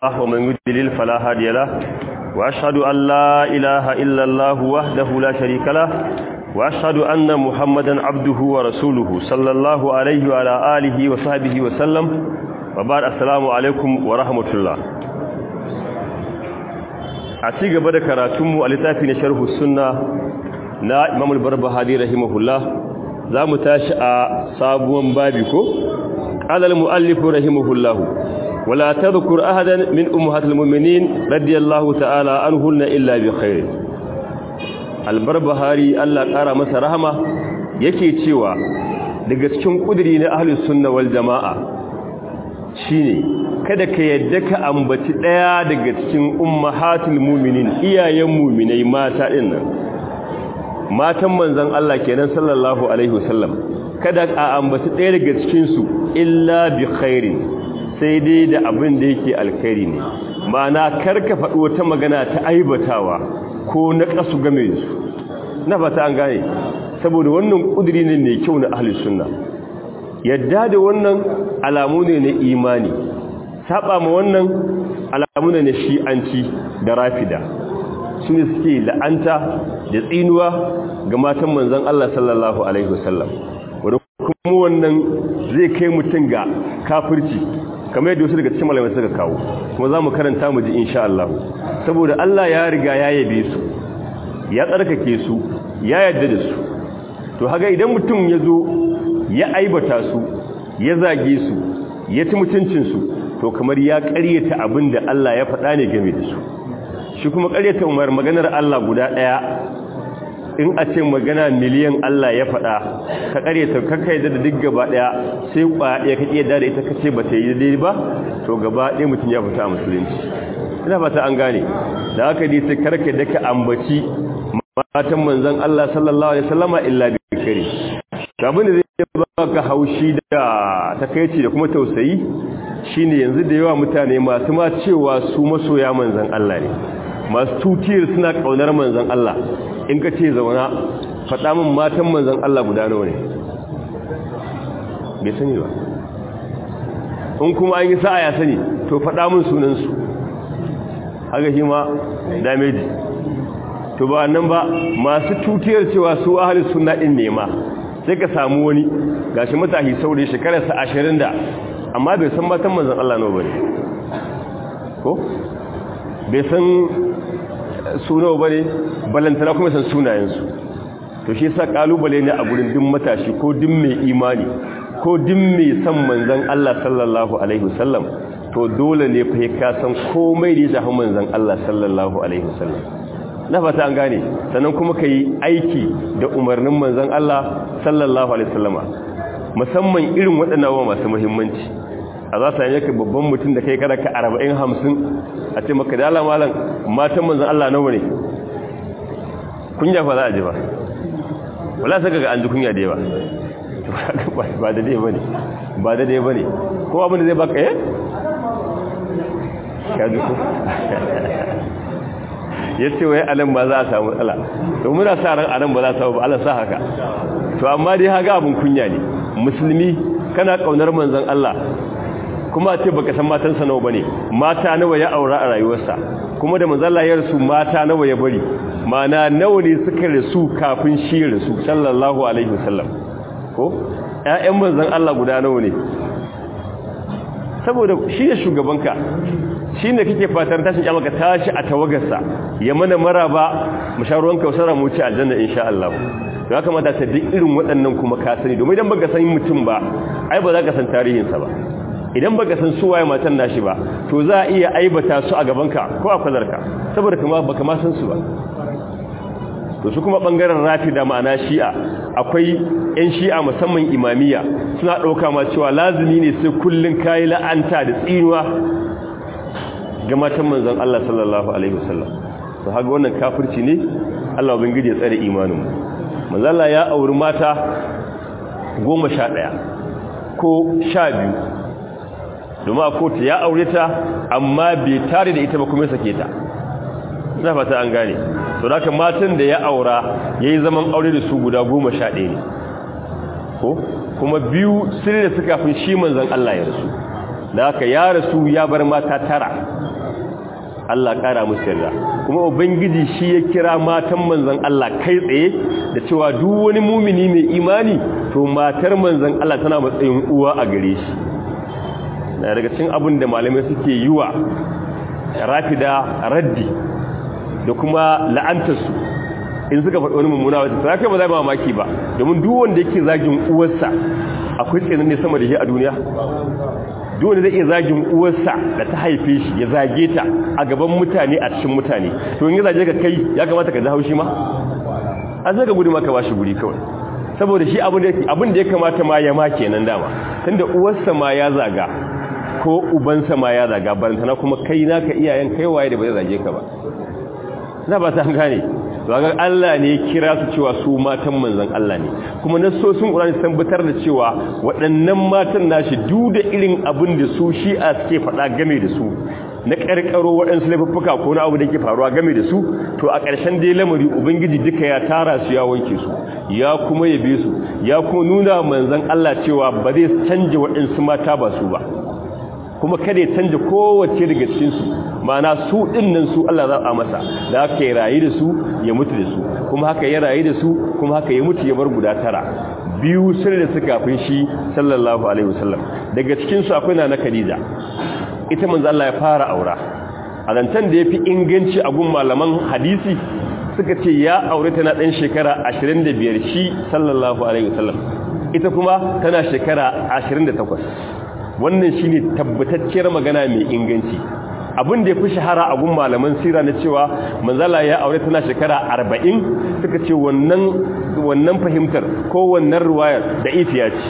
ومن يضلل فلا هادي له وأشهد أن لا إله إلا الله وحده لا شريك له وأشهد أن محمدا عبده ورسوله صلى الله عليه وعلى آله وصحبه وسلم وبعد السلام عليكم ورحمة الله a ci gaba da karatunmu a littafi na sharhu sunna na imamul barbahari rahimahullah za mu tashi a sabuwan babi ko ƙalal mu'allifu rahimahullah wala tadhkur ahadan min ummahatil mu'minin radiyallahu ta'ala anhunna illa bi khair al-barbahari Allah ƙara masa rahama yake cewa daga cikin kudiri na ahlus sunna wal jama'a shine kada ka yadda ka ambaci ɗaya daga cikin ummahatul mu'minin iyayen mu'minai mata din nan matan manzon Allah kenan sallallahu alaihi wasallam kada a ambaci ɗaya daga cikin su illa bi khairin sai dai da abin da yake alkhairi ne ma'ana karka faɗi wata magana ta aibatawa ko na kasu game da su na fata an gane saboda wannan kudiri ne mai kyau na ahlus sunna yadda da wannan alamu ne na imani saba ma wannan alamu ne na shi'anci da rafida su ne suke la'anta da tsinuwa ga matan manzan Allah sallallahu alaihi wasallam wanda kuma wannan zai kai mutum ga kafirci kamar yadda wasu daga cikin malamai suka kawo kuma za mu karanta mu ji insha Allah saboda Allah ya riga ya yabe su ya tsarkake su ya yarda da su to haga idan mutum ya zo ya aibata su ya zage su ya ci mutuncinsu to kamar ya ƙaryata abin da Allah ya faɗa ne game da su shi kuma ƙaryata umar maganar Allah guda ɗaya in a ce magana miliyan Allah ya faɗa ka ƙaryata kakka yadda da duk gaba ɗaya sai ƙwaya ka iya da ita ka ce ba ta yi daidai ba to gaba ɗaya mutum ya fita a musulunci ina fata an gane da haka dai sai karka da ka ambaci matan manzon Allah sallallahu alaihi wasallama illa bi kare abin da zai baka haushi da takeici da kuma tausayi shine yanzu da yawa mutane masu ma cewa su masoya manzan Allah ne masu tutiyar suna kaunar manzan Allah in ka ce zauna faɗa min matan manzan Allah guda nawa ne bai sani ba in kuma an yi sa'a ya sani to faɗa min sunansu haka shi ma dameji to ba nan ba masu tutiyar cewa su ahalin suna ɗin nema sai ka samu wani gashi matashi saurayi shekararsa ashirin da amma bai san matan manzan Allah nawa bane ko bai san sunawa bane balantana kuma san sunayensu to shi yasa kalubale ne a gurin din matashi ko din mai imani ko din mai san manzan Allah sallallahu alaihi wasallam to dole ne fa ka san komai da ya manzan Allah sallallahu alaihi wasallam na fata an gane sannan kuma kai aiki da umarnin manzan Allah sallallahu alaihi wasallama musamman irin waɗannan abubuwa masu muhimmanci a za su yanka babban mutum da kai kada ka arba'in hamsin a ce maka dala malam matan manzan Allah nawa ne kunya fa za a ji ba wala saka ga an ji kunya da yawa ba da dai bane ba da dai bane ko abin da zai baka eh ka ji ko yace wai anan ba za a samu matsala to muna sa ran anan ba za a samu ba Allah sa haka to amma dai haga abin kunya ne musulmi kana kaunar manzon Allah kuma ce baka san matansa nawa bane mata nawa ya aura a rayuwarsa kuma da manzon Allah ya rasu mata nawa ya bari mana nawa ne suka rasu kafin shi rasu sallallahu alaihi wasallam ko ƴaƴan manzon Allah guda nawa ne saboda shi ne shugabanka shi ne kake fatan tashin kyamaka tashi a tawagarsa ya mana maraba mu sha ruwan kausara mu ci aljanna insha Allah ya kamata ta duk irin waɗannan kuma ka sani domin idan baka san mutum ba ai ba za ka san tarihinsa ba idan baka san su waye matan nashi ba to za a iya aibata su a gabanka ko a kwazarka saboda kuma baka ma san su ba to su kuma bangaren rafida ma'ana shi'a akwai yan shi'a musamman imamiya suna ɗauka ma cewa lazumi ne sai kullun kayi la'anta da tsinuwa ga matan manzon Allah sallallahu alaihi wasallam to haka wannan kafirci ne Allah ubangiji ya tsare imanin mu manzon Allah ya auri mata 11 ko 12 domin a kotu ya aure ta amma bai tare da ita ba kuma sake ta ina fata an gane to da haka matan da ya aura yayi zaman aure da su guda 11 ne ko kuma biyu sirri da suka fi shi manzon Allah ya rasu da haka ya rasu ya bar mata tara Allah kara musu yarda kuma ubangiji shi ya kira matan manzon Allah kai tsaye da cewa duk wani mumini mai imani to matar manzon Allah tana matsayin uwa a gare shi na daga cikin abin da malamai suke yi wa rafida raddi da kuma la'antarsu in suka faɗi wani mummuna wata ta kai ba za mamaki ba domin duk wanda yake zagin uwarsa akwai tsanin ne sama da shi a duniya duk wanda zai iya zagin uwarsa da ta haife shi ya zage ta a gaban mutane a cikin mutane to in ya zage ka kai ya kamata ka ji haushi ma an zaka gudu maka bashi guri kawai saboda shi abin da ya kamata ma ya ma kenan dama tunda uwarsa ma ya zaga ko ubansa ma ya zaga barantana kuma kai naka iyayen kai waye da ba zai zage ka ba na ba ta gane to ga Allah ne ya kira su cewa su matan manzon Allah ne kuma nasosin Qur'ani sun tabbatar da cewa waɗannan matan nashi duk da irin abin da su shi'a suke faɗa game da su na ƙarƙaro waɗansu laifuffuka ko na abu da ke faruwa game da su to a ƙarshen dai lamari ubangiji duka ya tara su ya wanke su ya kuma yabe su ya kuma nuna manzon Allah cewa ba zai canja waɗansu mata ba su ba kuma kada ya canja kowace daga cikinsu mana su ɗinnan su Allah za a masa da haka ya rayu da su ya mutu da su kuma haka ya rayu da su kuma haka ya mutu ya bar guda tara biyu sun da suka kafin shi sallallahu alaihi wasallam daga cikinsu akwai na na Khadija ita manzo Allah ya fara aura a zantan da yafi inganci a gun malaman hadisi suka ce ya aure ta na dan shekara 25 shi sallallahu alaihi wasallam ita kuma tana shekara 28 wannan shine tabbatacciyar magana mai inganci abin da ya fi shahara a gun malaman sira na cewa manzala ya aure tana shekara 40 suka ce wannan wannan fahimtar ko wannan ruwayar da ifiya ce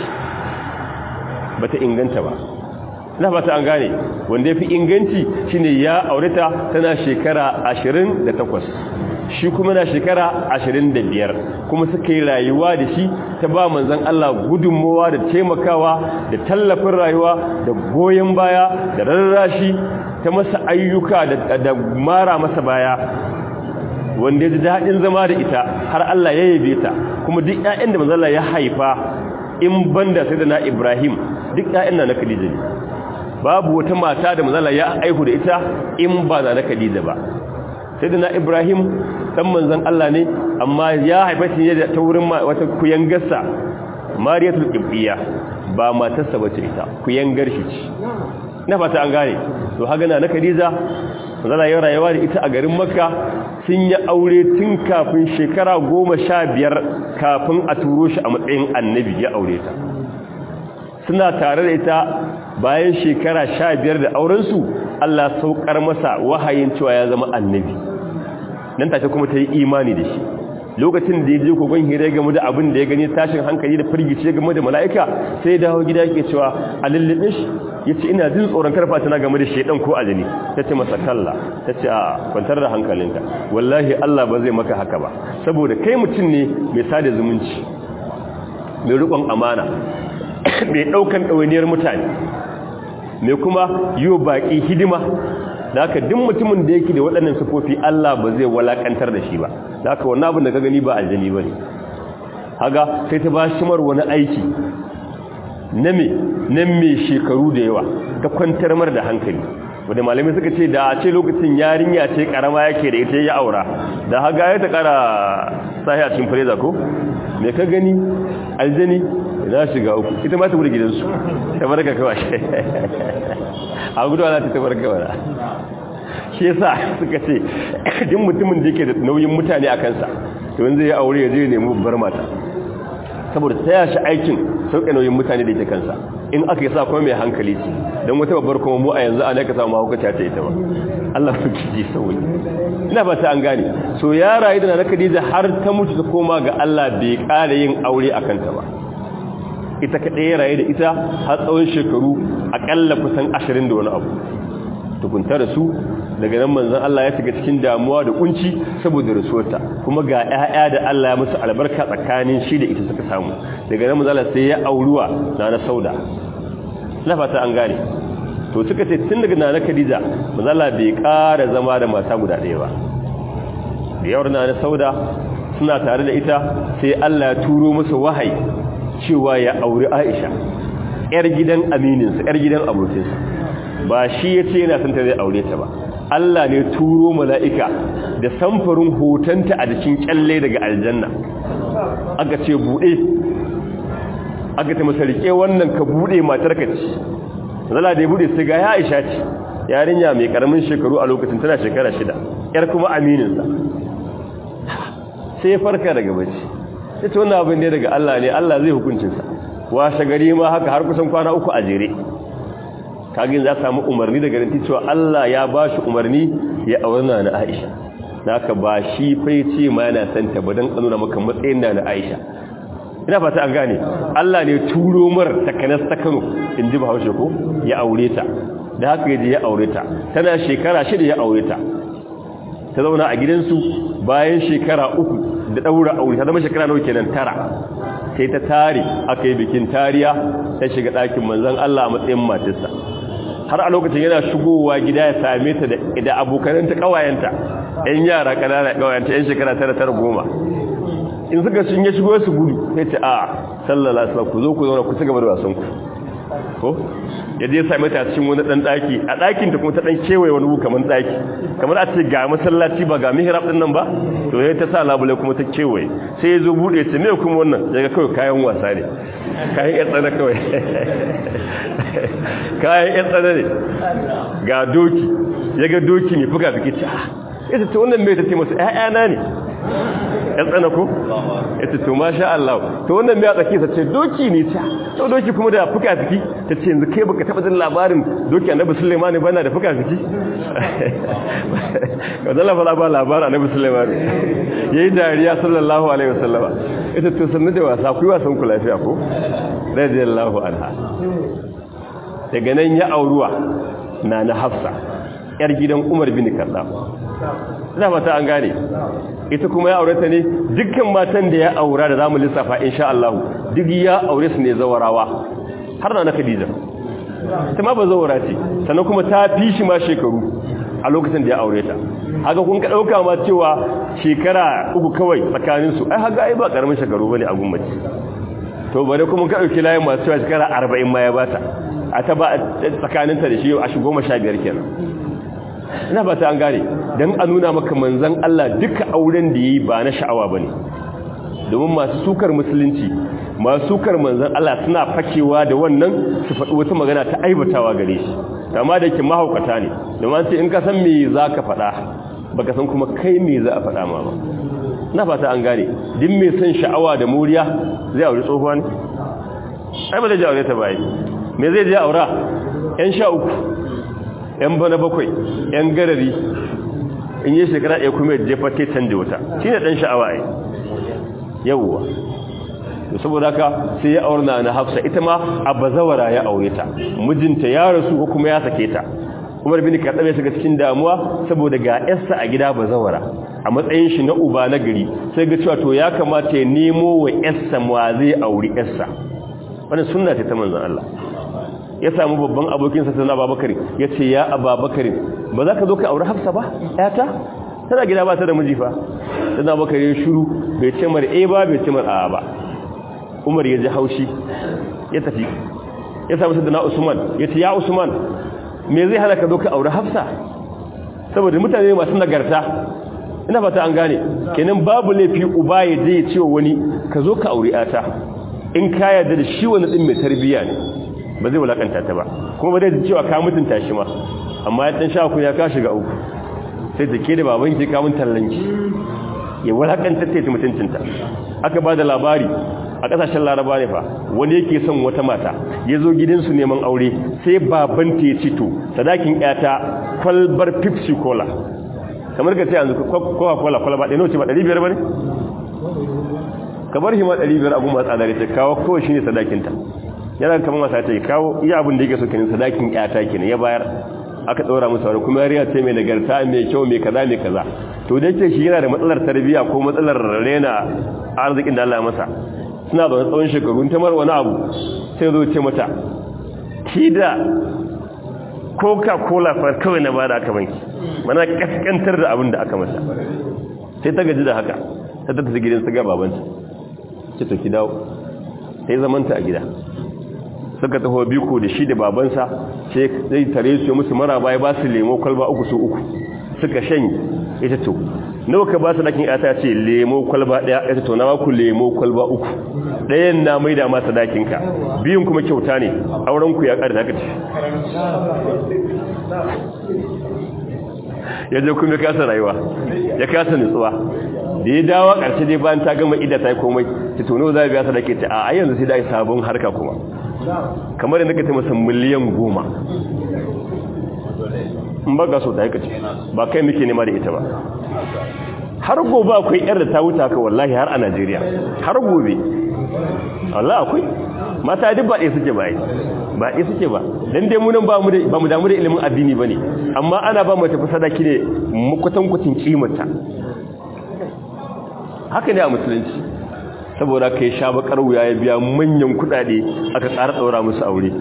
bata inganta ba na fata an gane wanda ya fi inganci shine ya aure ta tana shekara 28 shi kuma na shekara 25 kuma suka yi rayuwa da shi ta ba manzan Allah gudunmowa da taimakawa da tallafin rayuwa da goyon baya da rarrashi ta masa ayyuka da mara masa baya wanda ya ji daɗin zama da ita har Allah ya yabe ta kuma duk ƴaƴan da manzan Allah ya haifa in banda sai da na Ibrahim duk ƴaƴan na na Khadija ne babu wata mata da manzan Allah ya aihu da ita in ba na na Khadija ba sai da na Ibrahim dan manzan Allah ne amma ya haifa shi ne ta wurin wata kuyangarsa Mariyatul Qibtiyya ba matarsa bace ita kuyangar shi ce na fata an gane to haga na Khadija manzala ya rayuwa da ita a garin Makka sun yi aure tun kafin shekara goma sha biyar kafin a turo shi a matsayin annabi ya aure ta suna tare da ita bayan shekara sha biyar da aurensu Allah saukar masa wahayin cewa ya zama annabi nan take kuma ta yi imani da shi lokacin da ya je kogon hira game da abin da ya gani tashin hankali da firgice game da mala'ika sai dawo gida yake cewa a lullube shi ya ce ina jin tsoron karfa tana game da shaidan ko ajini ta ce masa kalla ta ce a kwantar da hankalinka wallahi Allah ba zai maka haka ba saboda kai mutum ne mai sada zumunci mai rikon amana mai ɗaukan ɗawainiyar mutane mai kuma yi baƙi hidima da haka duk mutumin da yake da waɗannan sufofi Allah ba zai walakantar da shi ba da haka wannan abin da ka gani ba aljani ba ne haga sai ta ba shi mar wani aiki na me na me shekaru da yawa ta kwantar mar da hankali wanda malamai suka ce da a ce lokacin yarinya ce karama yake da ita ya aura da haga ya ta kara sahi a cikin fareza ko me ka gani aljani na shiga uku ita ma ta wuri gidansu ta barka kawai a gudu ana ta barka wala shi yasa suka ce duk mutumin da yake da nauyin mutane a kansa to yanzu ya aure ya je nemi babbar mata saboda ta yashi aikin sauke nauyin mutane da yake kansa in aka yi sa kuma mai hankali ce don wata babbar kuma mu a yanzu ana ka samu mahaukaci ta ita ba Allah su ji sauyi ina ba ta an gane so ya rayu da na Khadija har ta mutu ta koma ga Allah bai ƙara yin aure a kanta ba ita kaɗai ya rayu da ita har tsawon shekaru aƙalla kusan ashirin da wani abu tukunta da su daga nan manzan Allah ya shiga cikin damuwa da kunci saboda rasuwarta kuma ga ƴaƴa da Allah ya musu albarka tsakanin shi da ita suka samu daga nan manzan Allah sai ya auruwa na sauda na fata an gane to suka ce tun daga nana Khadija manzan Allah bai ƙara zama da mata guda ɗaya ba da yawar nana sauda suna tare da ita sai Allah ya turo masa wahayi cewa ya auri Aisha ‘yar gidan amininsa, ‘yar gidan abokinsa. ba shi ya ce yana son ta zai aure ta ba Allah ne turo mala'ika da samfarin hotonta a jikin kyalle daga aljanna aka ce buɗe aka ta masa rike wannan ka buɗe matar ka ci zala da ya buɗe sai ga ya aisha ce yarinya mai karamin shekaru a lokacin tana shekara shida yar kuma amininsa sai farka daga bacci ya ce wannan abin ne daga Allah ne Allah zai hukuncinsa washe gari ma haka har kusan kwana uku a jere kagin za samu umarni daga ranti cewa Allah ya ba shi umarni ya aurna na Aisha naka ba shi fai ce ma yana son ta ba don kanuna maka matsayin na na Aisha ina fata an gane Allah ne turo mar takanas ta Kano in ji Bahaushe ko ya aure ta da haka yaje ya aure ta tana shekara shida ya aure ta ta zauna a gidansu bayan shekara uku da daura aure ta zama shekara nawa kenan tara sai ta tare aka yi bikin tariya ta shiga ɗakin manzon Allah a matsayin matarsa har a lokacin yana shigowa gida ya same ta da abokananta kawayenta ɗan yara ƙanana kawayenta ɗan shekara tara tara goma in suka sun ya shigo su gudu sai ce a sallallahu alaihi ku zo ku zauna ku ci gaba da wasan ku ko yadda ya same ta cikin wani dan daki a dakin ta kuma ta dan kewaye wani kamar daki kamar a ce ga masallaci ba ga mihrab din nan ba to yayin ta sa labule kuma ta kewaye sai ya zo bude ta me kuma wannan daga kawai kayan wasa ne kayan yan tsana kawai kayan yan tsana ne ga doki ya ga doki ne fuka fiki ta ita ta wannan mai ta ce masu ƴaƴana ne ya tsana ko ita to masha Allah to wannan mai a tsaki ta ce doki ne ta to doki kuma da fuka fiki ta ce yanzu kai baka taba jin labarin doki annabi Sulaiman bana da fuka fiki ka zalla fa ba labarin annabi Sulaiman yayi dariya sallallahu alaihi wasallama ita to sannu da wasa ku yi wasan ku lafiya ko radiyallahu anha daga nan ya auruwa na na Hafsa yar gidan Umar bin Khattab ina fata an gane ita kuma ya aure ta ne dukkan matan da ya aura da zamu lissafa insha Allah duk ya aure su ne zawarawa har na Khadija ta ma ba zawara ce sannan kuma ta fi shi ma shekaru a lokacin da ya aure ta haka kun ka dauka ma cewa shekara uku kawai tsakanin su ai haka ai ba karamin shekaru bane a gummaci to bare kuma ka dauki layin masu cewa shekara 40 ma ya bata a ta ba tsakaninta da shi a shi 15 kenan ina ba ta an gane don a nuna maka manzan Allah duka auren da yi ba na sha'awa ba ne domin masu sukar musulunci masu sukar manzan Allah suna fakewa da wannan su faɗi wata magana ta aibatawa gare shi amma da ke mahaukata ne domin sai in ka san me za ka faɗa ba ka san kuma kai me za a faɗa ma ba na fata an gane din mai son sha'awa da muriya zai aure tsohuwa ne ai ba zai ji aure ta bayi me zai je aura yan sha uku yan bana bakwai yan garari in yi shekara ɗaya kuma ya jefa te canje wuta shi ne ɗan sha'awa ai yawwa da saboda haka sai ya aurna na hafsa ita ma a bazawara ya aure ta mijinta ya rasu ko kuma ya sake ta umar bin kaɗa ya shiga cikin damuwa saboda ga yarsa a gida bazawara a matsayin shi na uba na gari sai ga cewa to ya kamata ya nemo wa yarsa ma zai auri yarsa wannan sunna ce ta manzon Allah ya samu babban abokinsa sai Abubakar ya ce ya Abubakar ba za ka zo ka aure Hafsa ba yata tana gida ba ta da miji fa sai Abubakar ya shiru bai ce mar eh ba bai ce mar a'a ba Umar ya ji haushi ya tafi ya samu sayyidina Usman ya ce ya Usman me zai hana ka zo ka aure Hafsa saboda mutane masu nagarta ina fata an gane kenan babu laifi uba ya je ya ce wa wani ka zo ka aure yata in ka yarda da shi wani din mai tarbiyya ne ba zai wulakanta ta ba kuma ba zai cewa ka mutunta shi ma amma ya dan sha ku ya ka shiga uku sai da ke da baban ki ka mun tallanki ya wulakanta ta ta mutuncinta aka ba da labari a kasashen laraba ne fa wani yake son wata mata ya zo gidansu neman aure sai baban ta ya cito sadakin yata kwalbar pepsi cola kamar ka ce yanzu coca cola kwalba ɗaya nauce ba 500 ba ne ka bar shi ma 500 abu masu tsadari ta kawo kawai shi ne sadakinta yana kamar masa ta kawo iya abin da yake so kenan sadakin yata kenan ya bayar aka daura musu wani kuma yariya ce mai nagarta mai kyau mai kaza mai kaza to da yake shi yana da matsalar tarbiyya ko matsalar rena arzikin da Allah ya masa suna da tsawon shekaru ta mar wani abu sai zo ce mata ki da coca cola fa kawai na bada aka banki mana kaskantar da abin da aka masa sai ta gaji da haka ta tafi gidan su ga babanta ce to ki dawo sai zamanta a gida suka taho biko da shi da babansa sai zai tare su musu maraba ya ba su lemo kwalba uku su uku suka shanye ita to nawa ka ba su dakin ata ce lemo kwalba daya ita to na ku lemo kwalba uku dayan na maida masa dakin ka biyun kuma kyauta ne auren ku ya ƙara da kace ya je kuma kasa rayuwa ya kasa nutsuwa da ya dawo ƙarshe dai bayan ta gama ida ta yi komai ta tono za a biya sadake ta a yanzu sai da yi sabon harka kuma kamar da naka ta masa miliyan goma in ba ga so ta haikace ba kai muke nema da ita ba har gobe akwai yar da ta wuta ka wallahi har a najeriya har gobe Allah akwai mata duk ba ɗaya suke ba ba ɗaya suke ba dan dai munan ba mu da ba mu damu da ilimin addini bane amma ana ba mu tafi sadaki ne mukutan kutin kimarta haka ne a musulunci saboda kai sha bakar wuya ya biya manyan kudade aka tsara daura musu aure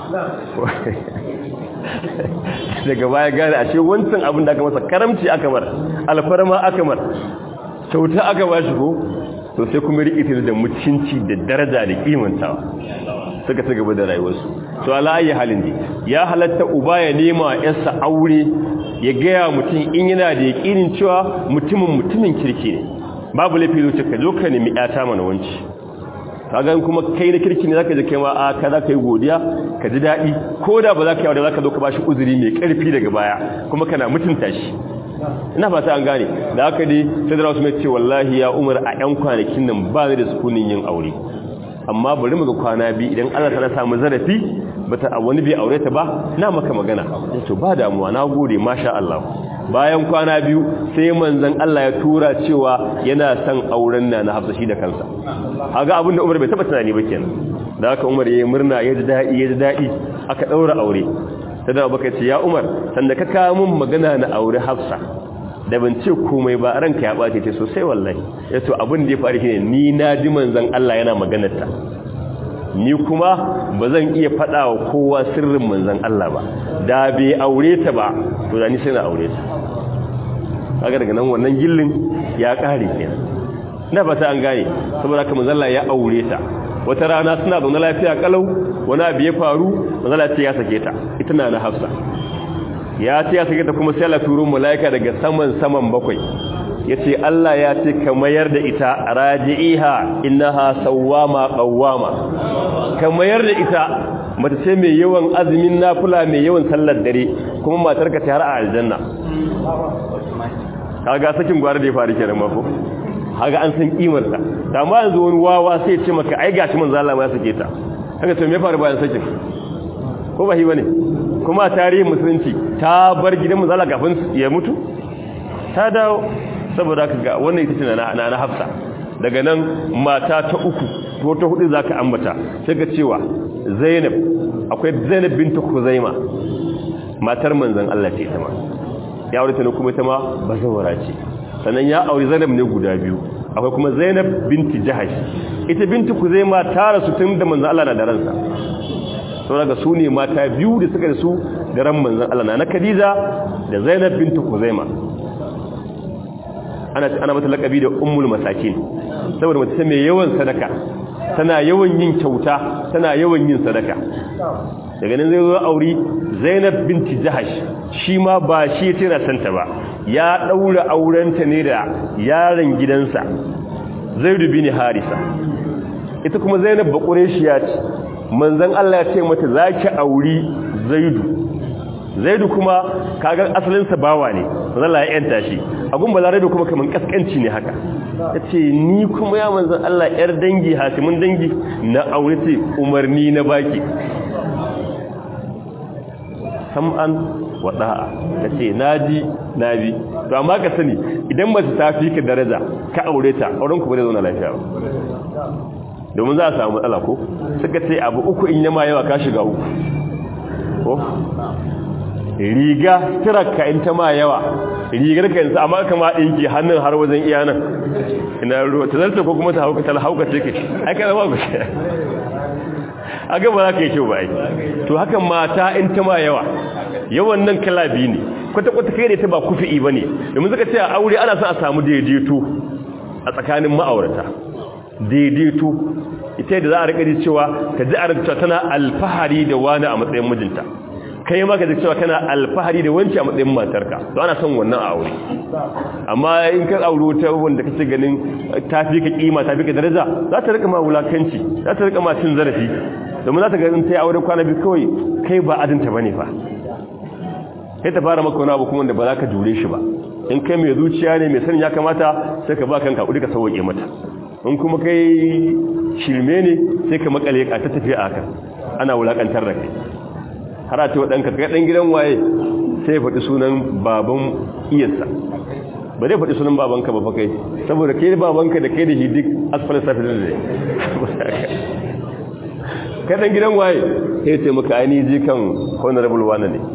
daga baya gane a ce wancan abin da aka masa karamci aka mar alfarma aka mar kyauta aka ba shi ko to sai kuma riƙe da mutunci da daraja da kimantawa suka ci gaba da rayuwarsu to ala ayi halin ne ya halatta uba ya nema yarsa aure ya gaya mutum in yana da yaƙinin cewa mutumin mutumin kirki ne babu laifi zuci ka zo ka nemi ƴata mana wanci kaga kuma kai na kirki ne zaka je kai ma a ka zaka yi godiya ka ji daɗi ko da ba za ka yi aure zaka zo ka bashi uzuri mai ƙarfi daga baya kuma kana mutunta shi ina fata an gane da haka dai sai da rasu mai ce wallahi ya umar a ƴan kwanakin nan ba da sukunin yin aure amma bari mu ga kwana biyu idan Allah ta samu zarafi bata a wani bai aure ta ba na maka magana to ba damuwa na gode masha Allah bayan kwana biyu sai manzon Allah ya tura cewa yana son auren na na Hafsa shi da kansa kaga abin da Umar bai taba tunani ba kenan da haka Umar yayi murna ya ji dadi ya ji dadi aka daura aure sai da Abubakar ce ya Umar sanda ka kawo mun magana na aure Hafsa da ban ce komai ba ranka ya bace ce sosai wallahi yato abin da ya faru shine ni na ji manzon Allah yana maganar ta ni kuma ba zan iya faɗa wa kowa sirrin manzon Allah ba da bai aure ta ba to da ni sai na aure ta kaga daga nan wannan gillin ya kare kenan ina fata an gane saboda haka manzon Allah ya aure ta wata rana suna zaune lafiya kalau wani abu ya faru manzon Allah ya sake ta ita na na Hafsa ya ce ya sake ta kuma sai Allah turo malaika daga saman saman bakwai yace Allah ya ce ka mayar da ita raji'iha innaha sawwama qawwama ka mayar da ita mace ce mai yawan azumin nafila mai yawan sallar dare kuma matar ka ta har a aljanna kaga sakin gwara da ya faru kenan mako kaga an san kimar ta amma yanzu wani wawa sai ya ce maka ai gashi manzo Allah ya sake ta kaga to me ya faru bayan sakin ko ba hi bane kuma tarihin musulunci ta bar gidan manzo Allah kafin ya mutu ta dawo saboda ka ga wannan ita ce na na Hafsa daga nan mata ta uku ko ta hudu zaka ambata sai ga cewa Zainab akwai Zainab bintu Khuzaima matar manzon Allah ce ita ma ya aure ta ne kuma ita ma bazawara ce sannan ya aure Zainab ne guda biyu akwai kuma Zainab binti Jahash ita bintu Khuzaima ta rasu tun da manzon Allah na da ransa saboda ga su ne mata biyu da suka da su da ran manzon Allah na Khadija da Zainab bintu Khuzaima ana ana mata lakabi da ummul masakin saboda mace mai yawan sadaka tana yawan yin kyauta tana yawan yin sadaka daga nan zai zo auri Zainab binti Jahash shi ma ba shi yace na santa ba ya daura aurenta ne da yaron gidansa Zaid bin Harisa ita kuma Zainab ba Qurayshiya ce manzon Allah ya ce mata zaki auri Zaidu Zaidu kuma kaga asalin sa bawa ne manzon Allah ya yanta shi abun balarabe kuma kaman kaskanci ne haka yace ni kuma ya manzon Allah yar dangi hasimin dangi na aure ce umarni na baki sam'an wa da'a tace naji nabi to amma ka sani idan mace ta fi ka daraja ka aure ta auren ku ba zai zauna lafiya ba domin za a samu matsala ko suka ce abu uku in yama yawa ka shiga uku ko riga tiraka in ta ma yawa rigar ka yanzu amma kama ɗinki hannun har wajen iya nan ina ruwa ta zarta ko kuma ta hauka ta hauka ce ke aka zama ku ce a gaba za ka yi kyau ba yi to hakan mata in ta ma yawa yawan nan kala biyu ne kwata-kwata kai da ta ba kufi'i ba ne domin suka ce a aure ana son a samu daidaito a tsakanin ma'aurata daidaito ita da za a rika ji cewa ta ji a rika tana alfahari da wani a matsayin mijinta kai ma ka ji cewa kana alfahari da wanci a matsayin matarka to ana son wannan aure amma in ka aure ta wanda kace ganin tafi ka kima tafi ka daraja za ta rika ma wulakanci za ta rika ma cin zarafi domin za ta ga in ta yi aure kwana biyu kawai kai ba adinta bane fa sai ta fara maka wani abu kuma da ba za ka jure shi ba in kai mai zuciya ne mai sanin ya kamata sai ka ba kanka kudi ka sauke mata in kuma kai shirme ne sai ka makale ka ta tafi a haka ana wulakantar da kai har a ce waɗanka ka ɗan gidan waye sai ya faɗi sunan baban iyarsa ba zai faɗi sunan babanka ba fa kai saboda kai babanka da kai da shi duk asfalin safi da zai kai ɗan gidan waye sai ce maka ainihin jikan honorable wane ne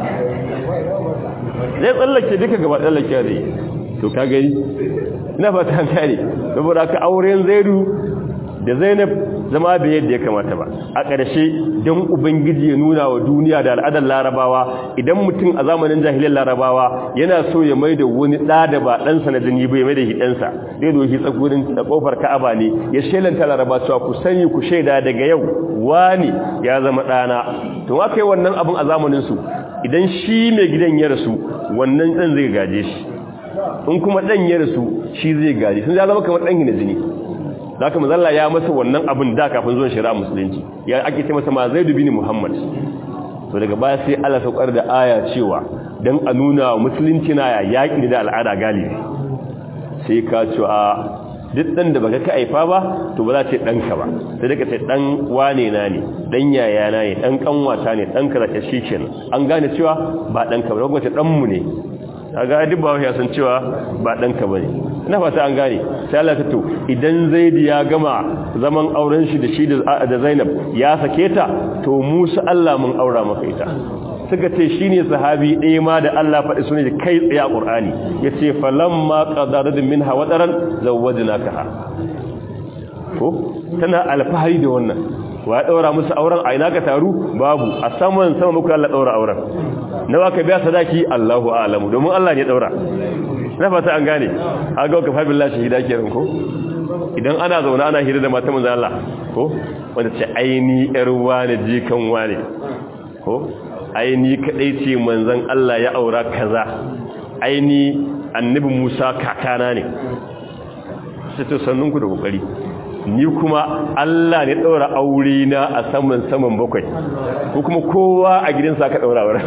zai tsallake duka gaba tsallake da yi to ka gani ina fata an kare saboda ka auren zaidu da zainab zama bai yadda ya kamata ba a ƙarshe don ubangiji ya nuna wa duniya da al'adar larabawa idan mutum a zamanin jahilin larabawa yana so ya mai da wani ɗa da ba ɗansa na jini bai mai da shi ɗansa zai doshi tsakurin da ƙofar ka'aba ne ya shelanta laraba cewa ku sani ku shaida daga yau wani ya zama ɗana to aka yi wannan abin a zamaninsu idan shi mai gidan ya rasu wannan ɗan zai gaje shi in kuma ɗan ya rasu shi zai gaje sun ya zama kamar ɗan gina jini da haka mazalla ya masa wannan abin da kafin zuwan shari'a musulunci ya ake ce masa ma zai dubi ni muhammad to daga baya sai Allah saukar da aya cewa dan a nuna musulunci na yaƙi da al'ada galibi sai ka ce a duk dan da baka ka aifa ba to ba za ce danka ba sai daga ce dan wane na ne dan yaya na ne dan kanwata ne dan kaza shi kenan an gane cewa ba danka ba kuma ce dan mu ne kaga duk ba ya san cewa ba danka bane ina fata an gane sai Allah ta to idan Zaidi ya gama zaman auren shi da shi da Zainab ya sake ta to Musa Allah mun aura maka ita suka ce shine sahabi ɗaya ma da Allah faɗi sunan da kai tsaye a Qur'ani yace falamma qadaradun minha wadaran zawwajnakaha ko tana alfahari da wannan wa ya daura musu auren a ina ka taru babu a saman sama muku Allah daura auren nawa ka biya sadaki Allahu a'lamu domin Allah ne daura na fata an gane a ga ka fabil lashi hida kenan ko idan ana zauna ana hira da mata manzo Allah ko wanda ce aini yar wani jikan wani ko aini kadai ce manzon Allah ya aura kaza aini annabi Musa kakana ne sai to sannunku da kokari ni kuma Allah ne daura aure na a saman saman bakwai ko kuma kowa a gidansa ka daura aure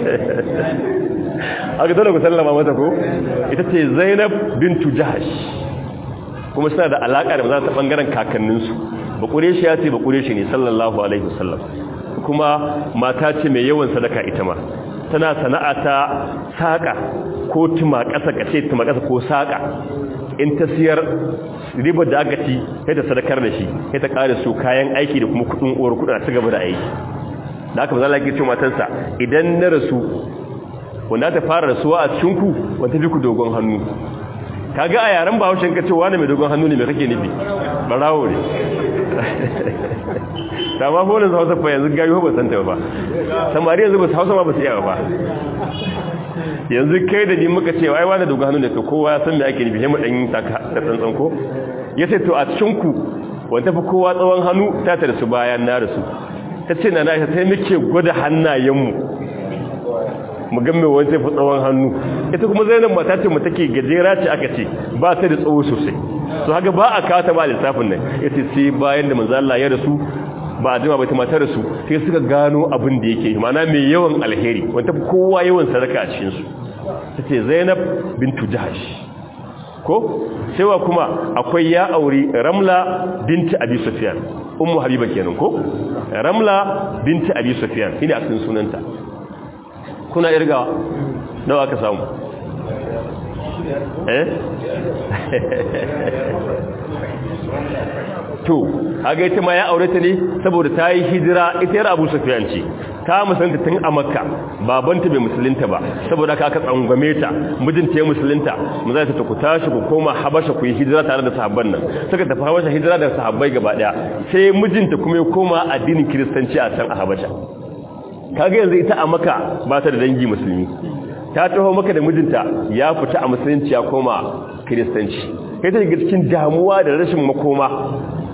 aka dole ku sallama mata ko ita ce Zainab bintu Jahash kuma suna da alaka da maza ta bangaren kakanninsu ba kureshi ya ce ba kureshi ne sallallahu alaihi wasallam kuma mata ce mai yawan sadaka ita ma tana sana'a ta saka ko tuma kasa kace tuma kasa ko saka in ta siyar ribar da aka ci sai ta sadakar da shi sai ta kare su kayan aiki da kuma kudin uwar kudin a ci gaba da aiki da aka mazala ke ce matansa idan na rasu wanda ta fara rasuwa a cikinku wanda fi ku dogon hannu kaga a yaren ba haushen kace wani mai dogon hannu ne mai kake nufi barawo ne ta ma bolin hausa fa yanzu gayu ba san ta ba samari yanzu ba su hausa ma ba su iya ba yanzu kai da ni muka ce ai wani dogon hannu ne to kowa ya san me ake nufi sai mu dan taka da tsantsan ko yace to a cikin ku wanda fa kowa tsawon hannu ta tare su bayan na rasu tace na na sai muke gwada hannayen mu mu ga me wanda fa tsawon hannu ita kuma Zainab mata ce mu take gajera ce aka ce ba ta da tsawo sosai to haka ba a kata ba lissafin nan yace sai bayan da manzo Allah ya rasu ba a jima ba ta matar su sai suka gano abin da yake mana mai yawan alheri wanda kowa yawan sadaka a cikin su tace Zainab bintu Jahash ko cewa kuma akwai ya auri Ramla binti Abi Sufyan ummu Habiba kenan ko Ramla binti Abi Sufyan shine asalin sunanta kuna irga nawa ka samu eh to haga ita ma ya aure ta ne saboda ta yi hijira ita yar Abu Sufyan ce ta musulunta tun a Makka babanta bai musulunta ba saboda ka aka tsangwame ta mijinta ya musulunta mu zai ta ku tashi ku koma Habasha ku yi hijira tare da sahabban nan suka tafi Habasha hijira da sahabbai gaba daya sai mijinta kuma ya koma addinin Kiristanci a can a Habasha kaga yanzu ita a Makka ba ta da dangi musulmi ta taho maka da mijinta ya fita a musulunci ya koma Kiristanci kai ta shiga cikin damuwa da rashin makoma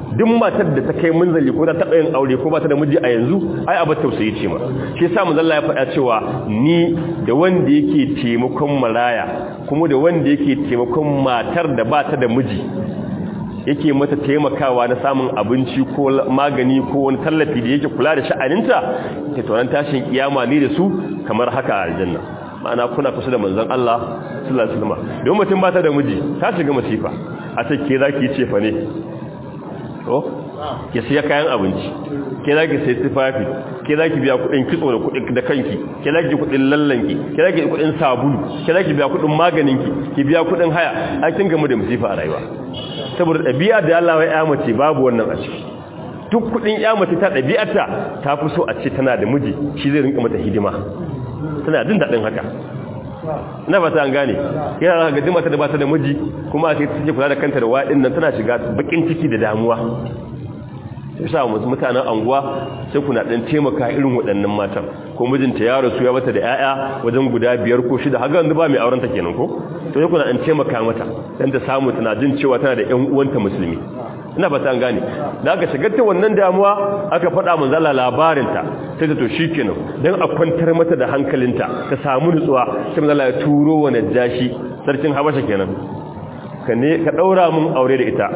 duk matar da ta kai munzali ko ta taɓa yin aure ko ba ta da miji a yanzu ai abar tausayi ce ma shi yasa manzo Allah ya faɗa cewa ni da wanda yake taimakon maraya kuma da wanda yake taimakon matar da ba ta da miji yake mata taimakawa na samun abinci ko magani ko wani tallafi da yake kula da sha'aninta ta tsoron tashin kiyama ne da su kamar haka a aljanna ma'ana kuna kusa da manzon Allah sallallahu alaihi wasallam don mutum ba ta da miji ta shiga masifa a ce ke zaki ce fa ne to ke siya kayan abinci ke zaki sai tufafi ke zaki biya kudin kitso da kudin da kanki ke zaki kudin lallanki ke zaki kudin sabulu ke zaki biya kudin maganinki ki biya kudin haya an kin gamu da masifa a rayuwa saboda ɗabi'a da Allah ya mace babu wannan a ciki duk kudin ya mace ta ɗabi'arta ta fi so a ce tana da miji shi zai rinka mata hidima tana jin daɗin haka na fata an gane yana ga mata da ba ta da miji kuma sai take kula da kanta da waɗin nan tana shiga bakin ciki da damuwa yasa mutanen anguwa sai kuna dan taimaka irin waɗannan matan ko mijinta ya rasu ya bata da 'ya'ya wajen guda biyar ko shida haka wanda ba mai auren ta kenan ko to sai kuna dan taimaka mata dan ta samu tana jin cewa tana da ƴan uwanta musulmi ina fata an gane da aka shigar ta wannan damuwa aka faɗa manzo Allah labarin ta sai ta to shikenan dan a kwantar mata da hankalinta ta samu nutsuwa sai manzo Allah ya turo wa najashi sarkin Habasha kenan ka ne ka daura mun aure da ita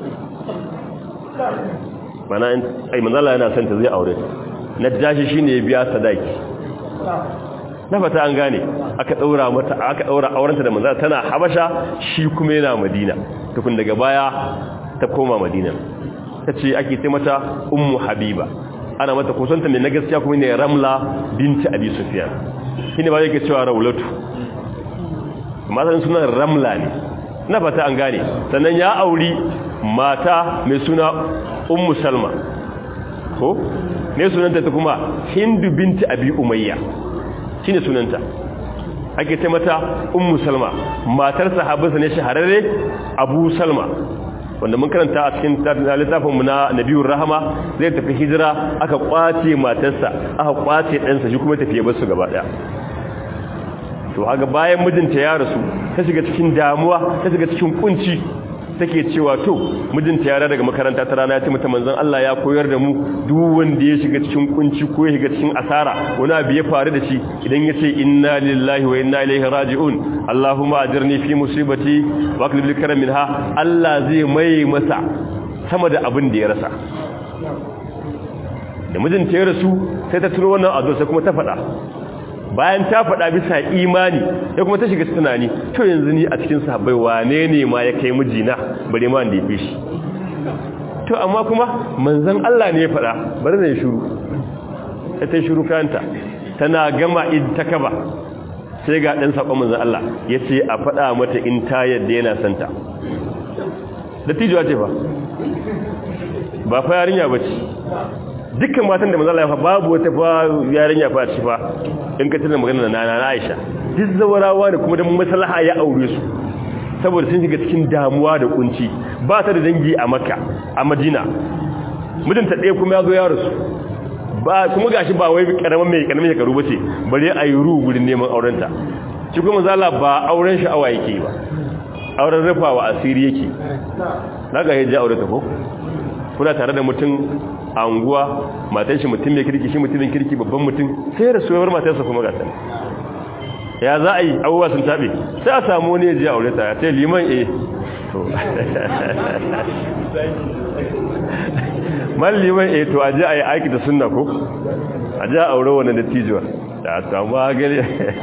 mana ai manzala yana son ta zai aure najashi shine ya biya sadaki na fata an gane aka daura mata aka daura aurenta da manzala tana habasha shi kuma yana madina tukun daga baya ta koma madina tace ake ce mata ummu habiba ana mata kusanta mai na gaskiya kuma ne ramla binti abi sufyan shine ba yake cewa raulatu matan sunan ramla ne na fata an gane sannan ya auri mata mai suna ummu salma ko ne sunanta ta kuma hindu binti abi umayya shine sunanta ake ce mata ummu salma matar sahabinsa ne shahararre abu salma wanda mun karanta a cikin littafin mu na nabiyur rahama zai tafi hijira aka kwace matarsa aka kwace ɗansa shi kuma tafiye basu gaba ɗaya to haka bayan mijinta ya rasu ta shiga cikin damuwa ta shiga cikin kunci take cewa to mijinta ya daga makaranta ta rana ya ce mata manzon Allah ya koyar da mu duk wanda ya shiga cikin kunci ko ya shiga cikin asara wani abu ya faru da shi idan ya ce inna lillahi wa inna ilaihi raji'un Allahumma ajirni fi musibati wa aqlib li karam minha Allah zai mai masa sama da abin da ya rasa da mijinta ya rasu sai ta turo wannan addu'a sai kuma ta faɗa bayan ta faɗa bisa imani ya kuma ta shiga tunani to yanzu ni a cikin sahabbai wane ne ma ya kai mijina bare ma da ya fi shi to amma kuma manzon Allah ne ya faɗa bari da ya shiru ta ta shiru kanta tana gama in ta kaba sai ga ɗan saƙon manzon Allah ya ce a faɗa mata in ta yadda yana santa da tijuwa ce fa ba fa yarinya ba ce dukkan matan da manzala ya fa babu wata fa yarinya fa ci fa in ka tuna magana na na Aisha duk zawarawa ne kuma da maslaha ya aure su saboda sun shiga cikin damuwa da kunci ba ta da dangi a Makka a Madina mijinta ɗaya kuma ya zo ya rasu ba kuma gashi ba wai karaman mai karamin shekaru bace bare a yi ru gurin neman aurenta shi kuma manzala ba auren sha'awa yake ba auren rufawa asiri yake naga yaje aure ta ko kuna tare da mutum anguwa matan shi mutum mai kirki shi mutumin kirki babban mutum sai rasuwar matarsa kuma gata ya za a yi abubuwa sun taɓe sai a samu wani ya ji aure ta ya ce liman e to man liman e to a ji a yi aiki da sunna ko a ji a aure wani da tijuwa da samu hagari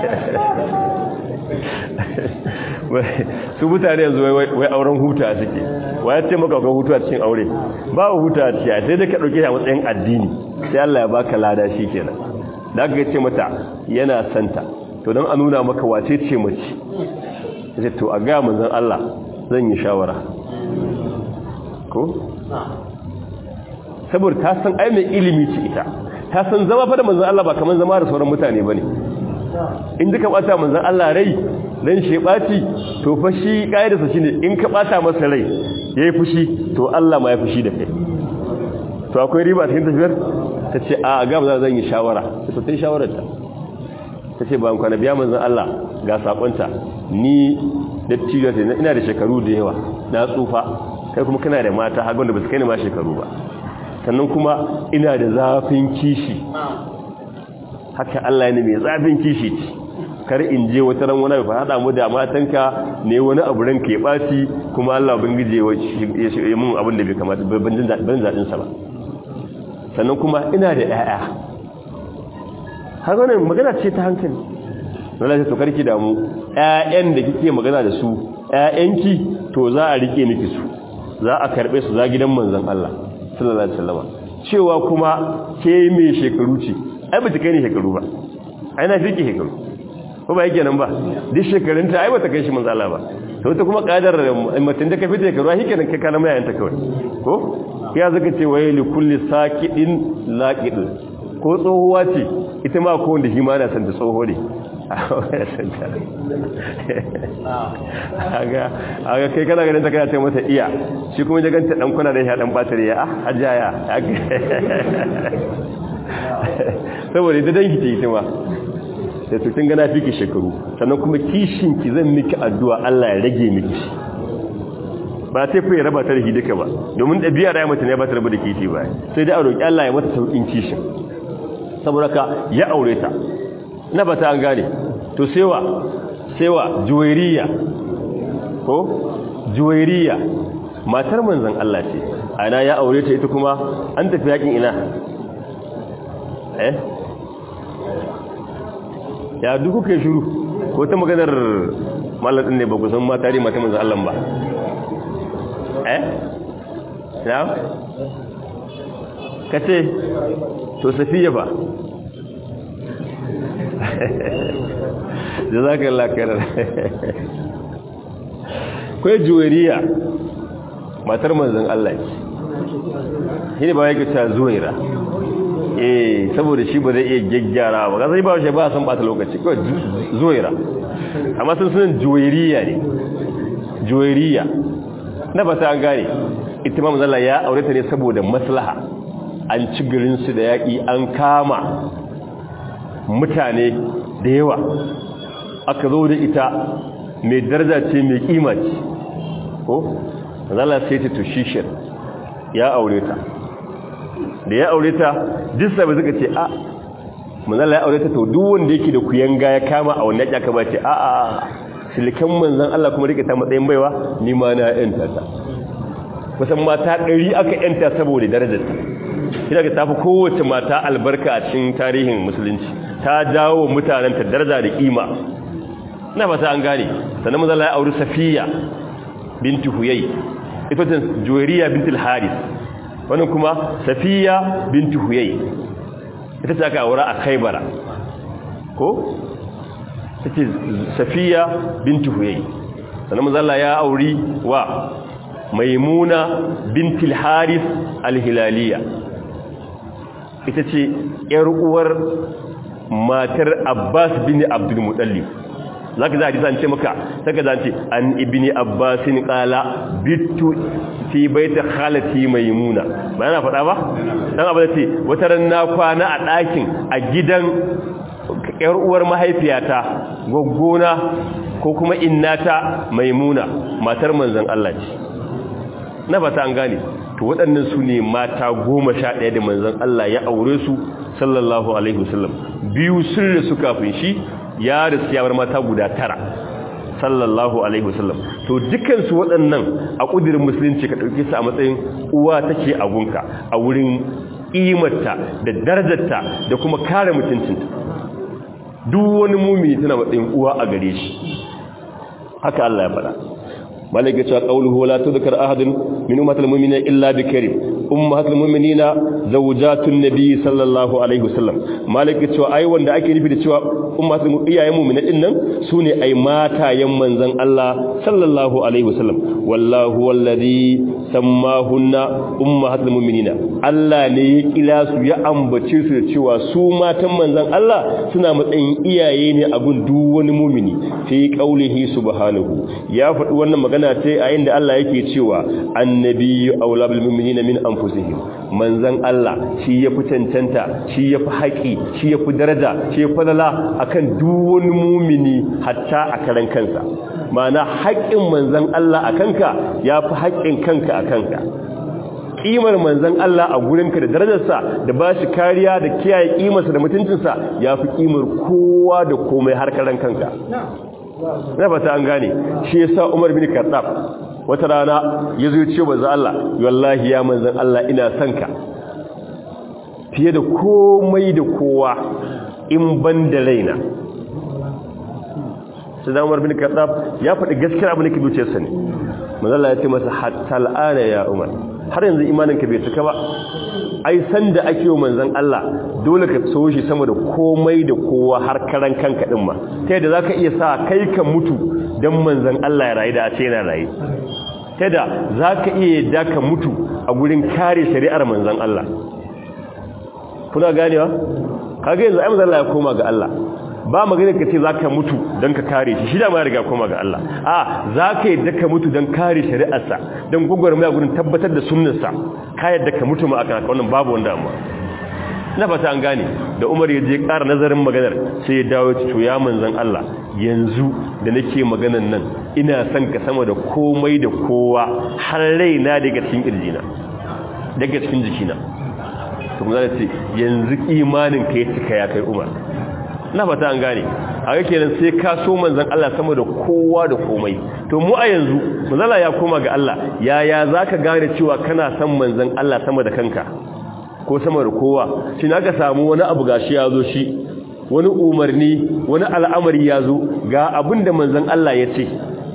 su mutane yanzu wai auren huta suke wa ya ce maka ga hutu a cikin aure ba huta a cikin sai dai ka dauke shi a matsayin addini sai Allah ya baka lada shi kenan da aka ce mata yana santa to don a nuna maka wace ce mace sai to a ga manzon Allah zan yi shawara ko saboda ta san ai mai ilimi ce ita ta san zama fa da manzon Allah ba kaman zama da sauran mutane bane in duka bata manzon Allah rai dan shi baci to fa shi kaidarsa shine in ka bata masa rai yayi fushi to Allah ma ya fushi da kai to akwai riba cikin tafiyar tace a ga ba zan yi shawara to sai shawarar ta tace ba kwana biya manzon Allah ga sakonta ni dattijo ce ina da shekaru da yawa na tsufa kai kuma kana da mata har wanda ba su kai ni ma shekaru ba sannan kuma ina da zafin kishi haka Allah ne mai zafin kishi kar in je wata ran wani ba hada mu da matanka ne wani abu ran ke baci kuma Allah ubangije ya shi mun abin da bai kamata ban jin ban zadin sa ba sannan kuma ina da ƴaƴa har wannan magana ce ta hankali wallahi to karki da mu ƴaƴan da kike magana da su ƴaƴanki to za a rike miki su za a karbe su za gidan manzon Allah sallallahu alaihi wasallam cewa kuma ke mai shekaru ce ai ba ta kai ni shekaru ba ai na fiki shekaru ko ba yake nan ba duk shekarunta ai ba ta kai shi manzon Allah ba to ta kuma kadar mutum da ka fita shekaru ai kenan kai kana mai ayanta kawai ko ya zaka ce waye li kulli saqidin laqid ko tsohuwa ce ita ma ko wanda shi ma na san ta tsoho ne aga aga kai kana ganin ta kana ce mata iya shi kuma ya ganta dan kuna da ya dan batare ya ah hajjaya saboda da danki ce ita ma sai to kin ga na fiki shekaru sannan kuma kishin ki zan miki addu'a Allah ya rage miki ba sai fa ya raba ta da duka ba domin dabi'a da mata ne ba ta raba da kishi ba sai dai a roki Allah ya mata saukin kishin saboda ka ya aure ta na ba ta an gane to sewa sewa juwairiya ko juwairiya matar manzon Allah ce ana ya aure ta ita kuma an tafi yakin ina eh ya duk kuke shiru ko ta maganar mallan ne ba ku san mata ne mata manzon Allah ba eh ya kace to safiya ba jazakallah khairan kai juwariya matar manzon Allah ce shine ba yake ta zuwaira eh saboda shi ba zai iya gaggyara ba kasai ba shi ba san bata lokaci ko zuwaira amma sun sunan juwariya ne juwariya na ba ta an gane ita ma manzon ya aure ta ne saboda maslaha an ci garin su da yaki an kama mutane da yawa aka zo da ita mai daraja ce mai kima ce ko zala sai ta tushishir ya aure ta da ya aure ta duk sabai suka ce a manzala ya aure ta to duk wanda yake da kuyanga ya kama a wannan yaka ba ce a a silikan manzan Allah kuma rike ta matsayin baiwa ni ma na yanta ta kusan mata ɗari aka yanta saboda darajarta ina ga tafi kowace mata albarka a cikin tarihin musulunci ta jawo mutanen ta daraja da kima ina fata an gane sannan manzo Allah ya auri Safiya binti Huyay ita ce Juwayriya bintul Haris wannan kuma Safiya binti Huyay ita ce aka aura a Khaybara ko tace Safiya binti Huyay sannan manzo Allah ya auri wa Maimuna bintul Haris al-Hilaliya ita ce ‘yar uwar matar Abbas bin Abdul Mutallib za ka za a jisa ce maka saka za ce an ibini Abbasin ƙala bitu fi baita khalati maimuna ba yana faɗa ba? ɗan abu da ce wata ran na kwana a ɗakin a gidan ‘yar uwar mahaifiyata gwaggona ko kuma innata maimuna matar manzan Allah ce na fata an gane to waɗannan su ne mata goma sha ɗaya da manzan Allah ya aure su sallallahu alaihi wasallam biyu sun rasu kafin shi ya rasu ya bar mata guda tara sallallahu alaihi wasallam to dukansu waɗannan a ƙudurin musulunci ka ɗauke su a matsayin uwa take a gunka a wurin ƙimarta da darajarta da kuma kare mutuncinta duk wani mumini tana matsayin uwa a gare shi haka Allah ya faɗa malaka cewa qawluhu la tudhkar ahadun min ummatil mu'minina illa bikarim ummatul mu'minina zawjatun nabiy sallallahu alaihi wasallam malaka cewa ai wanda ake nufi da cewa ummatul iyayen mu'mina din nan sune ai matayen manzon Allah sallallahu alaihi wasallam wallahu wallazi sammahunna ummatul mu'minina Allah ne ya kila su ya ambace su da cewa su matan manzon Allah suna matsayin iyaye ne a gun duk wani mu'mini fi qaulihi subhanahu ya faɗi wannan magana ce a inda Allah yake cewa annabiyyu aula bil mu'minina min anfusihim manzon Allah shi ya fi cancanta shi ya fi haƙi shi ya fi daraja shi ya fi lala akan duk wani mumini hatta a karan kansa ma'ana haƙƙin manzon Allah a kanka ya fi haƙƙin kanka a kanka kimar manzon Allah a gurinka da darajarsa da ba shi kariya da kiyaye kimarsa da mutuncinsa ya fi kimar kowa da komai har karan kanka na fata an gane shi yasa Umar bin Khattab wata rana ya zo ce manzon Allah wallahi ya manzon Allah ina son ka fiye da komai da kowa in ban da raina sai da Umar bin Khattab ya faɗi gaskiyar abin da ke zuciyarsa ne manzon Allah ya ce masa hatta al'ana ya Umar har yanzu imaninka bai cika ba ai san da ake yi manzon Allah dole ka so shi sama da komai da kowa har karan kanka din ma ta yadda zaka iya sa kai ka mutu dan manzon Allah ya rayu da a ce yana rayu ta yadda zaka iya yadda ka mutu a gurin kare shari'ar manzon Allah kuna ganewa kaga yanzu ai manzon Allah ya koma ga Allah ba magana ka ce za ka mutu don ka kare shi shida ma riga koma ga Allah a za ka yadda ka mutu don kare shari'arsa don gwagwarmaya gudun tabbatar da sunnarsa ka yadda ka mutu ma a kanaka wannan babu wanda amma na fata an gane da umar ya je ƙara nazarin maganar sai ya dawo ci ya manzan Allah yanzu da nake maganan nan ina son ka sama da komai da kowa har raina daga cikin kirjina daga cikin jikina to kuma za ce yanzu imanin ka ya cika ya kai umar na fata an gane a ga kenan sai ka so manzon Allah sama da kowa da komai to mu a yanzu manzala ya koma ga Allah yaya zaka gane cewa kana son manzon Allah sama da kanka ko sama da kowa shi ka samu wani abu gashi ya zo shi wani umarni wani al'amari ya zo ga abin da manzon Allah ya ce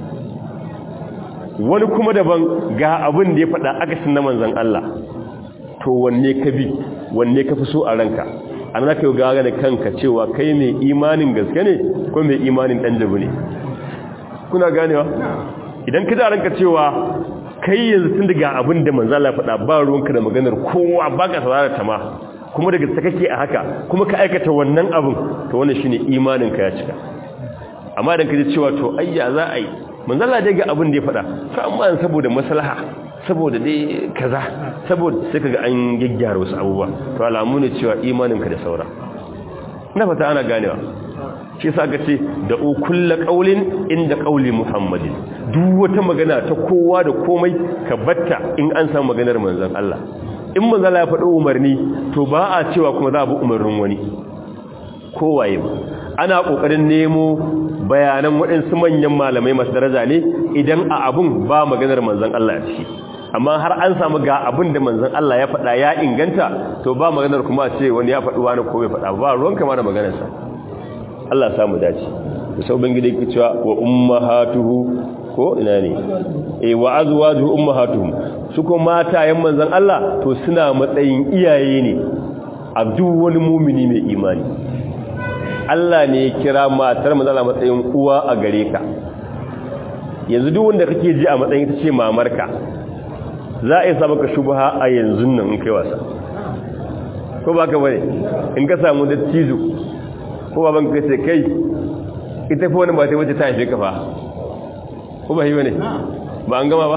wani kuma daban ga abin da ya faɗa akasin na manzon Allah to wanne ka bi wanne ka fi so a ranka an zaka yi gaga da kanka cewa kai mai imanin gaske ne ko mai imanin ɗan jabu ne kuna ganewa idan ka ranka cewa kai yanzu tun daga abin da manzala faɗa ba ruwanka da maganar kowa ba ka saurara ta ma kuma daga ta kake a haka kuma ka aikata wannan abin to wannan shine imanin ka ya cika amma idan ka ji cewa to ayya za a yi manzala dai ga abin da ya faɗa to amma saboda maslaha saboda dai kaza saboda sai kaga an gyaggyara wasu abubuwa to alamu ne cewa imaninka da saura na fata ana ganewa shi yasa ka ce da kullu qaulin inda qauli muhammadin duk wata magana ta kowa da komai ka batta in an samu maganar manzon Allah in manzon Allah ya faɗi umarni to ba a cewa kuma za a bi umarnin wani kowaye ba ana kokarin nemo bayanan waɗansu manyan malamai masu daraja ne idan a abun ba maganar manzon Allah a ciki amma har an samu ga abin da manzon Allah ya faɗa ya inganta to ba maganar kuma ce wani ya faɗi wani ko bai faɗa ba ruwan kama da maganarsa Allah ya samu dace da sau bangide yake cewa wa ummahatuhu ko ina ne eh wa azwajuhu ummahatuhum su ko matayen manzon Allah to suna matsayin iyaye ne a duk wani mumini mai imani Allah ne ya kira matar manzon Allah matsayin uwa a gare ka yanzu duk wanda kake ji a matsayin ta ce mamarka za a yi sa maka shubha a yanzu nan in kai wasa ko ba ka bane in ka samu dattijo ko ba ban kai sai kai ita fa wani ba ta wace ta haife ka fa ko ba yi bane ba an gama ba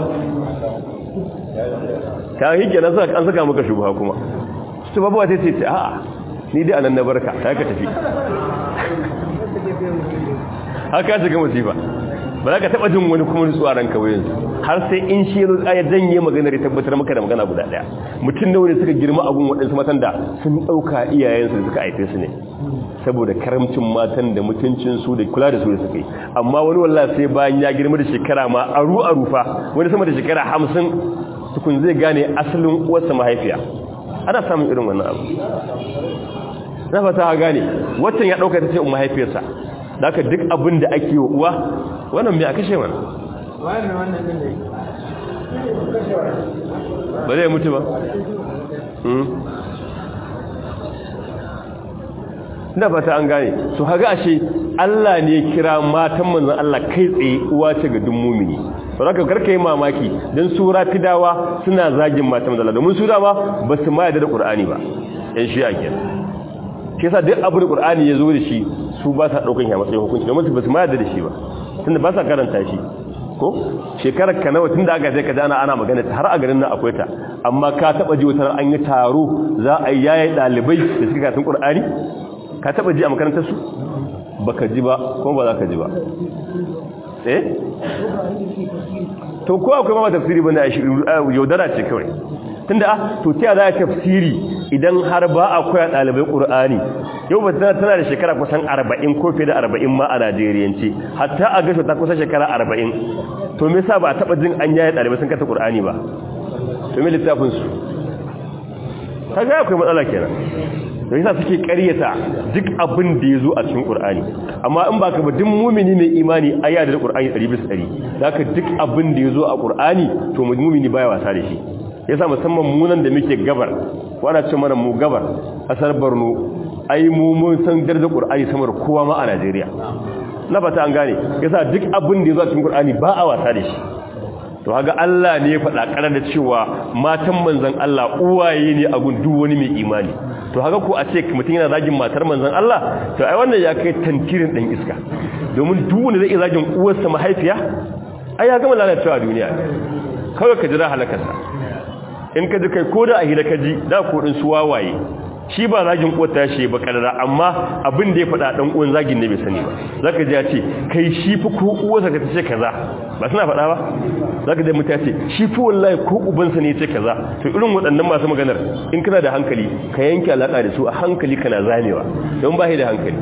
ta hike na an saka maka shubha kuma su babuwa sai ce a'a ni dai anan na barka ta ka tafi haka shiga masifa ba za ka taɓa jin wani kuma nutsuwa ranka wayan har sai in shi yanzu ya janye maganar ya tabbatar maka da magana guda ɗaya mutum nawa ne suka girma abun waɗansu matan da sun ɗauka iyayensu da suka haife su ne saboda karamcin matan da mutuncinsu da kula da su da suka yi amma wani wallah sai bayan ya girma da shekara ma aru aru fa wani sama da shekara hamsin tukun zai gane asalin uwarsa mahaifiya ana samun irin wannan abu na fata gane watan ya ɗauka ta ce mahaifiyarsa da aka duk abin da ake wa uwa wannan mai a kashe mana ba zai mutu ba na fata an gane su haga ashe Allah ne kira matan manzan Allah kai tsaye uwa ce ga dun mumini ba ka karka yi mamaki don su rafidawa suna zagin matan manzan Allah domin su dama ba su ma yadda da ƙur'ani ba yan shi a kenan ke sa duk abu da ƙur'ani ya zo da shi su ba sa ɗaukan ya matsayin hukunci domin su ba su ma yadda da shi ba tunda ba sa karanta shi ko shekarar ka nawa tunda aka je ka dana ana magana har a garin nan akwai ta amma ka taba ji wata an yi taro za a yi yayi dalibai da suka karatun Qur'ani ka taba ji a makarantar su baka ji ba kuma ba za ka ji ba eh to ko akwai ma tafsiri bane a yaudara ce kawai tunda ah to ta za a tafsiri idan har ba a koya dalibai Qur'ani yau ba tana tana da shekara kusan 40 ko fiye da 40 ma a Najeriyance hatta a gasho ta kusa shekara 40 to me yasa ba a taba jin an yaye dalibai sun kata Qur'ani ba to me littafin su kaga akwai matsala kenan da yasa suke ƙaryata duk abin da yazo a cikin Qur'ani amma in baka ba duk mu'mini mai imani aya da Qur'ani 100% zaka duk abin da yazo a Qur'ani to mu'mini baya wasa da shi yasa musamman mu nan da muke gabar wana ce mana mu gabar kasar Borno ai mu mun san darajar Qur'ani sama da kowa ma a Najeriya na fata an gane yasa duk abin da yazo a cikin Qur'ani ba a wasa da shi to haga Allah ne ya faɗa ƙarar da cewa matan manzon Allah uwaye ne a gun duk wani mai imani to haka ko a ce mutum yana zagin matar manzon Allah to ai wannan ya kai tantirin ɗan iska domin duk wanda zai iya zagin uwarsa mahaifiya ai ya gama lalacewa a duniya kawai ka jira halakarsa in ka ji kai ko da a hira ka ji da ko din su wawaye shi ba zagin uwar ta shi ba kadara amma abin da ya faɗa dan uwan zagin ne bai sani ba zaka ji ya ce kai shi fi ko uwarsa ka ce kaza ba suna faɗa ba zaka ji mutum ya ce shi fi wallahi ko ubansa ne ya ce kaza to irin waɗannan masu maganar in kana da hankali ka yanke alaka da su a hankali kana zamewa don ba da hankali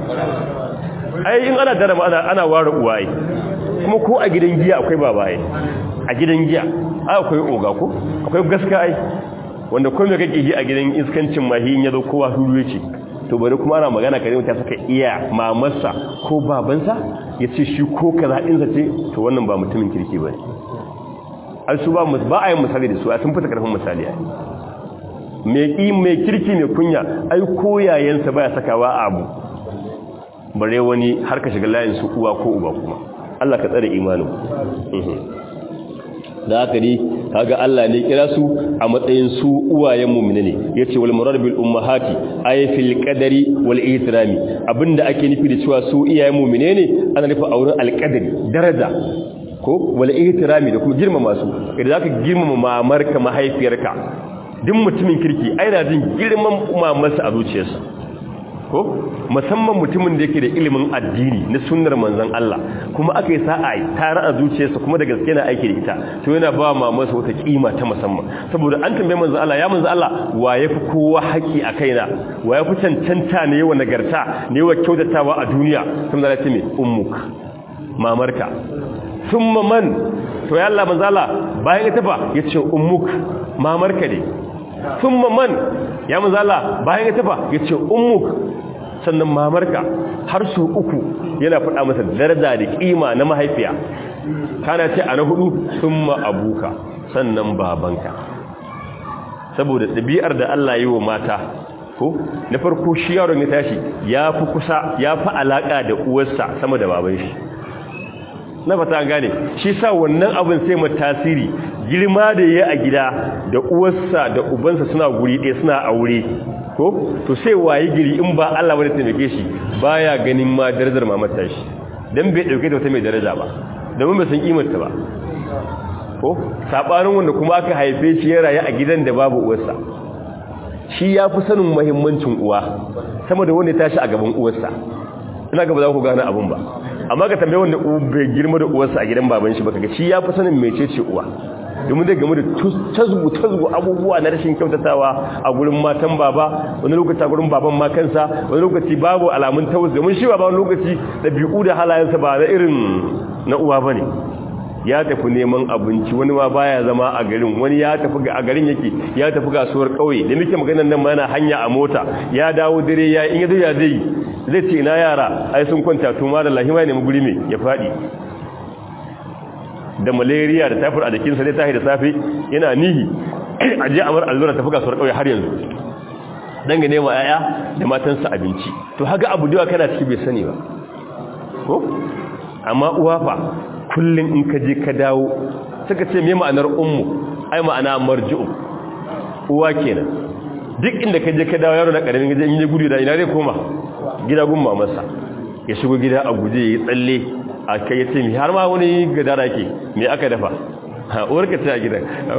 ai in ana darama ana ana ware uwaye kuma ko a gidan giya akwai babaye a gidan giya akwai oga ko akwai gaskiya ai wanda kuma me kake yi a gidan iskancin mahi in yazo kowa huru yake to bari kuma ana magana kare mutum saka iya mamarsa ko babansa yace shi ko kaza din zace to wannan ba mutumin kirki bane ai su ba ba a yin misali da su a sun fita karfin misali ai me ki me kirki ne kunya ai koyayensa baya sakawa a abu bare wani har ka shiga layin su uwa ko uba kuma Allah ka tsare imanin da haka ne kaga Allah ne kira su a matsayin su uwayen mu'mini ne yace wal murad bil ummahati ay fil qadari wal ihtirami abinda ake nufi da cewa su iyayen mu'mine ne ana nufi auren al qadari daraja ko wal ihtirami da kuma girmama su idan zaka girmama mamarka mahaifiyarka duk mutumin kirki ai na jin girman mamarsa a zuciyarsa ko musamman mutumin da yake da ilimin addini na sunnar manzon Allah kuma aka yi sa'a tare a zuciyarsa kuma da gaske na aiki da ita to yana ba mamansa wata kima ta musamman saboda an tambaye manzon Allah ya manzon Allah wa yafi kowa haƙi a kaina wa yafi cancanta ne yawa nagarta ne yawa kyautatawa a duniya sun da ce me ummuk mamarka thumma man to ya Allah manzon Allah bayan ita fa yace ummuk mamarka ne thumma man ya manzon Allah bayan ita fa yace ummuk sannan mamarka har su uku yana faɗa masa daraja da ƙima na mahaifiya kana ce a na hudu sun abuka sannan babanka saboda ɗabi'ar da Allah yi wa mata ko na farko shi yaron ya tashi ya fi kusa ya fi alaƙa da uwarsa sama da baban shi na fata gane shi sa wannan abin sai mu tasiri girma da ya a gida da uwarsa da ubansa suna guri ɗaya suna aure ko to sai wayi giri in ba Allah bane taimake shi baya ganin ma darajar mamar ta shi dan bai dauke ta wata mai daraja ba domin bai san kimar ta ba ko sabanin wanda kuma aka haife shi ya rayu a gidan da babu uwarsa shi ya fi sanin muhimmancin uwa sama da wanda ya tashi a gaban uwarsa ina ga ba za ku gane abun ba amma ka tambaye wanda bai girma da uwarsa a gidan baban shi ba kaga shi ya fi sanin mecece uwa domin zai game da tasgu tasgu abubuwa na rashin kyautatawa a gurin matan baba wani lokaci a gurin baban ma kansa wani lokaci babu alamun taus domin shi baba wani lokaci ɗabi'u da halayensa ba na irin na uwa bane ya tafi neman abinci wani ma baya zama a garin wani ya tafi a garin yake ya tafi kasuwar kauye da muke maganar nan ma yana hanya a mota ya dawo dare ya in ya zo ya zai zai ce ina yara ai sun kwanta to ma da lahima ne mu guri me ya fadi da malaria da typhoid a jikinsa zai tashi da safe yana nihi a je amar allura tafi kasuwar kauye har yanzu dan ga nema yaya da matansa abinci to haga abu da kana ciki bai sani ba ko amma uwa fa kullun in ka je ka dawo suka ce me ma'anar ummu ai ma'ana marji'u uwa kenan duk inda ka je ka dawo yaro na karamin gaje in je gudu da ina zai koma gida gun mamarsa ya shigo gida a guje ya tsalle a kai ya ce mi har ma wani gadara ke me aka dafa uwarka ta gidan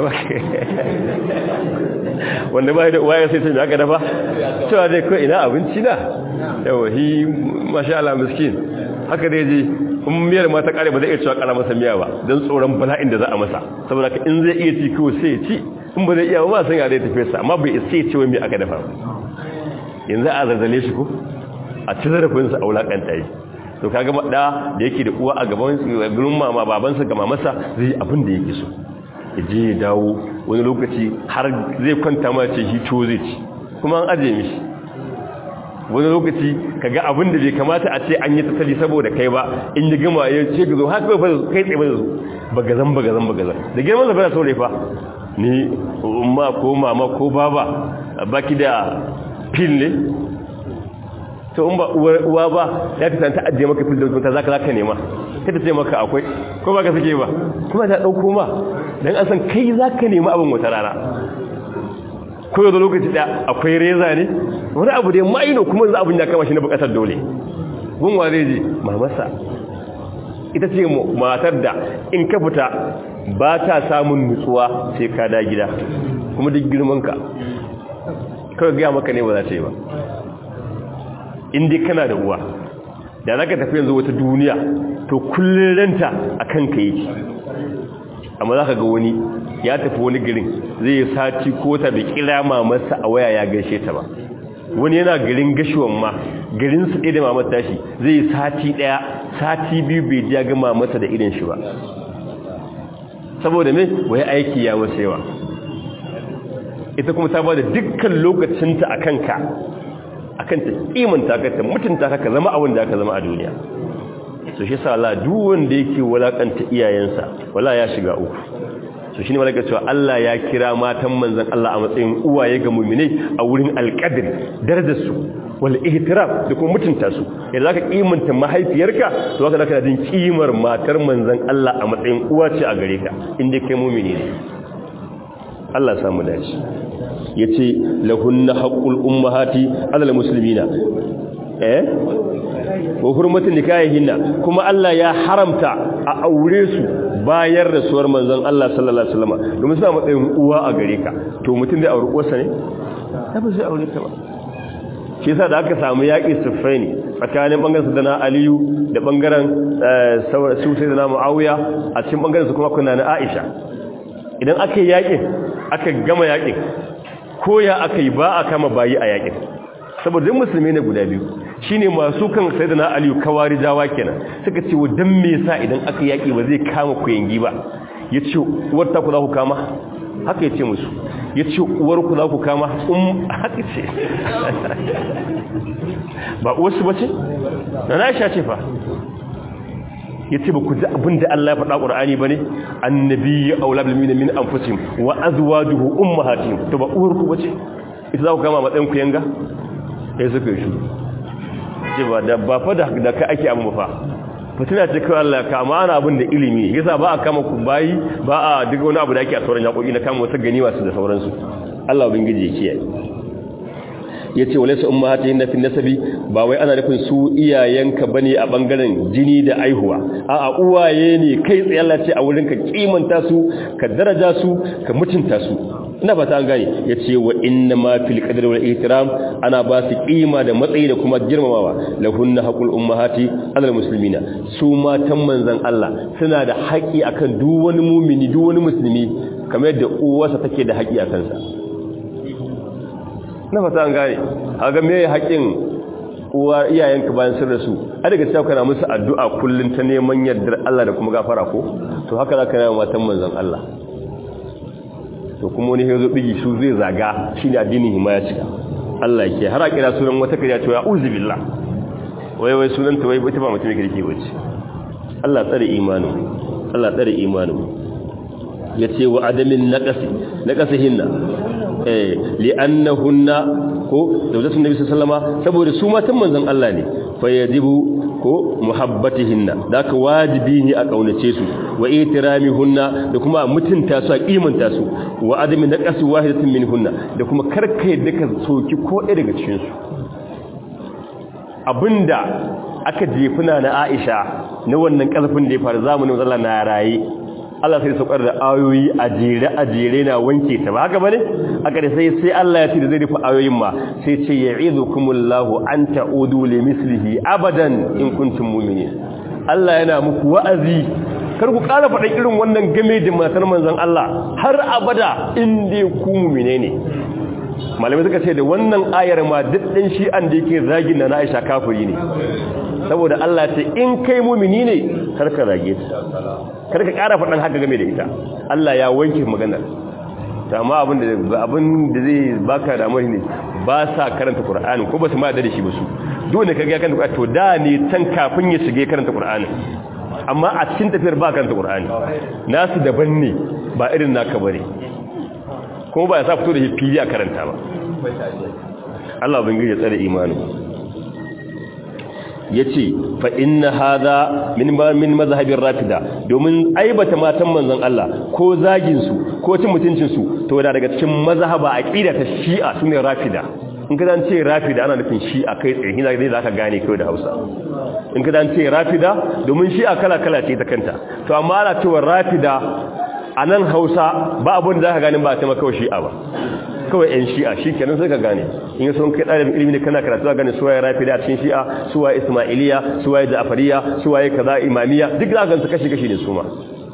wanda ba da uwa ya sai ta me aka dafa cewa dai ko ina abinci na yawa hi masha Allah miskin haka dai je in miyar ma ta kare ba zai iya cewa kara masa miya ba don tsoron bala'in da za a masa saboda ka in zai iya ci kawai sai ya ci in ba zai iya ba san ya dai tafi sa amma bai isa ya ce wai me aka dafa yanzu a zazzale shi ko a ci zarafinsa a wulakanta yi to kaga da da yake da uwa a gaban gurin mama babansa ga mamarsa zai abin da yake so ya je ya dawo wani lokaci har zai kwanta ma ce shi to zai ci kuma an aje mishi wani lokaci kaga abin da bai kamata a ce an yi tattali saboda kai ba in yi gama ya ce gazo haka ba kai tsaye ba da su bagazan bagazan bagazan da girman zafi na saurayi fa ni umma ko mama ko baba baki da fil ne to in ba uwa ba ya ta ta ajiye maka fil da mutunta zaka zaka nema ta ta ce maka akwai ko ba ka sake ba kuma ta dauko ma dan an san kai zaka nema abin wata rana ko yau da lokaci da akwai reza ne wani abu da maino kuma za abin ya kama shi na bukatar dole gunwa zai je mamasa ita ce matar da in ka fita ba ta samun nutsuwa sai ka da gida kuma duk girmanka kawai gaya maka ne ba za ta yi ba inda kana da uwa da za ka tafi yanzu wata duniya to kullum ranta a kanka yake amma za ka ga wani ya tafi wani garin zai yi sati ko ta da kira mamarsa a waya ya gaishe ta ba wani yana garin gashuwan ma garin su ɗaya da mamar tashi zai yi sati ɗaya sati biyu bai ji ya ga mamarsa da irin shi ba saboda me wai aiki ya wasu yawa ita kuma ta ba da dukkan lokacinta a kanka a kan ta kimanta ka ta mutunta ka zama abin da aka zama a duniya so shi sa Allah duk wanda yake walakanta iyayensa wala ya shiga uku so shine malaka cewa Allah ya kira matan manzon Allah a matsayin uwaye ga mu'minai a wurin alqadri darajar su wal ihtiram da kuma mutunta su idan zaka kimanta mahaifiyarka to haka zaka jin kimar matar manzon Allah a matsayin uwa ce a gare ka inda kai mu'mini ne Allah samu dace yace lahunna haqqul ummahati alal muslimina eh wa hurmatin nikahihinna kuma Allah ya haramta a aure su bayan rasuwar manzon Allah sallallahu alaihi wasallam domin suna matsayin uwa a gare ka to mutum zai aure uwarsa ne ba zai aure ta ba shi yasa da aka samu yaƙi siffaini tsakanin bangaren sadana aliyu da bangaren su sai da muawiya a cikin bangaren su kuma kuna na aisha idan aka yi yaƙin aka gama yaƙin ko ya aka yi ba a kama bayi a yaƙin saboda musulmi ne guda biyu shine masu kan sayyidina aliyu kawari jawa kenan suka ce wa dan me yasa idan aka yaki ba zai kama ku yangi ba yace uwar ta ku za ku kama haka yace musu yace uwar ku za ku kama um haka ce ba uwar su bace na Aisha ce fa yace ba ku ji abinda Allah ya faɗa Qur'ani bane annabiyyu aula bil mu'minina min anfusihim wa azwajuhu ummahatihim to ba uwar ku bace ita za ku kama matsayin ku yanga sai suka yi shuru ce ba da ba fa da ka ake amma fa fitina ce kawai Allah ka amma ana abin da ilimi yasa ba a kama ku bayi ba a duk wani abu da ake a sauran yaƙoƙi na kama wata gani wasu da sauransu Allah ubangiji ya kiyaye yace walaysa ummahatihin fi nasabi ba wai ana nufin su iyayenka bane a bangaren jini da aihuwa a'a uwaye ne kai tsaye Allah ce a wurin ka kimanta su ka daraja su ka mutunta su ina fata an gane yace wa inna ma fil qadri wal ihtiram ana ba su kima da matsayi da kuma girmamawa lahunna haqul ummahati alal muslimina su matan manzon Allah suna da haƙi akan duk wani mumini duk wani musulmi kamar yadda uwarsa take da haƙi akan sa ina fata an gane kaga me haƙin uwa iyayenka bayan sun rasu a daga cewa kana musu addu'a kullun ta neman yardar Allah da kuma gafara ko to haka zaka yi matan manzon Allah to kuma wani yazo bigi su zai zaga shine addinin himaya cika Allah yake har a kira sunan wata kariya to ya uzu billah wai wai sunan ta wai ita ba mutum kirki bace Allah tsare imanin Allah tsare imanin yace wa adamin naqasi naqasihinna eh li'annahunna ko zawjatun nabi sallallahu alaihi wasallam saboda su matan manzon Allah ne fa yajibu ko muhabbatihinna da ka wajibi ne a kaunace su wa ihtiramihunna da kuma mutunta su a kimanta su wa adami naqasi wahidatin minhunna da kuma karka yadda ka soki ko ɗaya daga cikin su abinda aka jefuna na Aisha na wannan kalfin da ya faru zamanin Allah na raye Allah sai saukar da ayoyi a jere a jere na wanke ta ba haka bane aka da sai sai Allah ya ce da zai rufe ayoyin ma sai ce ya'idukumullahu an ta'udu li mislihi abadan in kuntum mu'minin Allah yana muku wa'azi kar ku ƙara faɗa irin wannan game da matar manzon Allah har abada in dai ku mu'mine ne malamai suka ce da wannan ayar ma duk ɗin shi an da yake zagin na Aisha kafiri ne saboda Allah ce in kai mumini ne kar ka zage ta kar ka ƙara faɗan haka game da ita Allah ya wanke maganar ta amma abin da abin da zai baka da ne ba sa karanta Qur'ani ko ba su ma da shi ba su dole ka ga karanta to da ne can kafin ya shige karanta Qur'ani amma a cikin tafiyar ba karanta Qur'ani nasu daban ne ba irin naka bane kuma ba ya sa fito da shi fili a karanta ba Allah ubangiji ya tsare imanin yace fa inna hadha min min mazhabir rafida domin aibata matan manzon Allah ko zagin su ko cin mutuncin su to da daga cikin mazhaba aqida ta shi'a sune rafida in ka dan ce rafida ana nufin shi'a kai tsaye hina dai zaka gane kai da Hausa in ka dan ce rafida domin shi'a kala kala ce ta kanta to amma ana cewa rafida a nan hausa ba abin da za ka gani ba ta makawa shi'a ba kawai 'yan shi'a shi kenan sai ka gane in yi sun kai ɗalibin ilimi ne kana karatu za gane suwaye rafi da cikin shi'a suwaye ismailiya suwaye ja'afariya suwaye kaza imamiya duk za ka gansu kashi-kashi ne su ma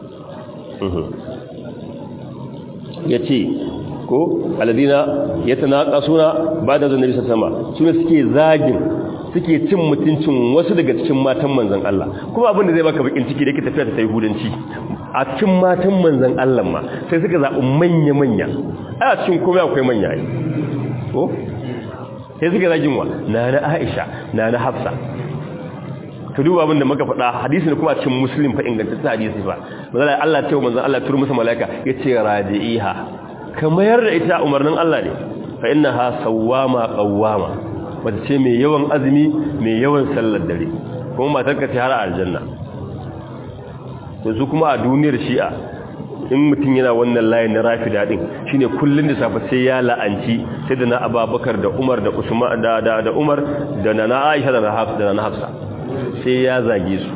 ya ce ko aladina ya tana suna ba da zanen bisa sama su ne suke zagin suke cin mutuncin wasu daga cikin matan manzan Allah kuma abin da zai baka bakin ciki da yake tafiya ta yahudanci a cikin matan manzan Allah ma sai suka zaɓi manya-manya a cikin kuma akwai manya ne ko sai suka zagin wa na na Aisha na na Hafsa ka duba abin da muka faɗa hadisi ne kuma cikin muslim fa ingantaccen hadisi fa manzan Allah ce wa manzan Allah turu masa malaika yace radi'iha kamar da ita umarnin Allah ne fa innaha sawwama qawwama wata ce mai yawan azumi mai yawan sallar dare kuma matar ka ce har aljanna yanzu kuma a duniyar shi'a in mutum yana wannan layin na rafi daɗin shine kullum da safe sai ya la'anci sai da na ababakar da umar da usman da da, da umar da na na aisha da na hafsa da na hafsa sai ya zage su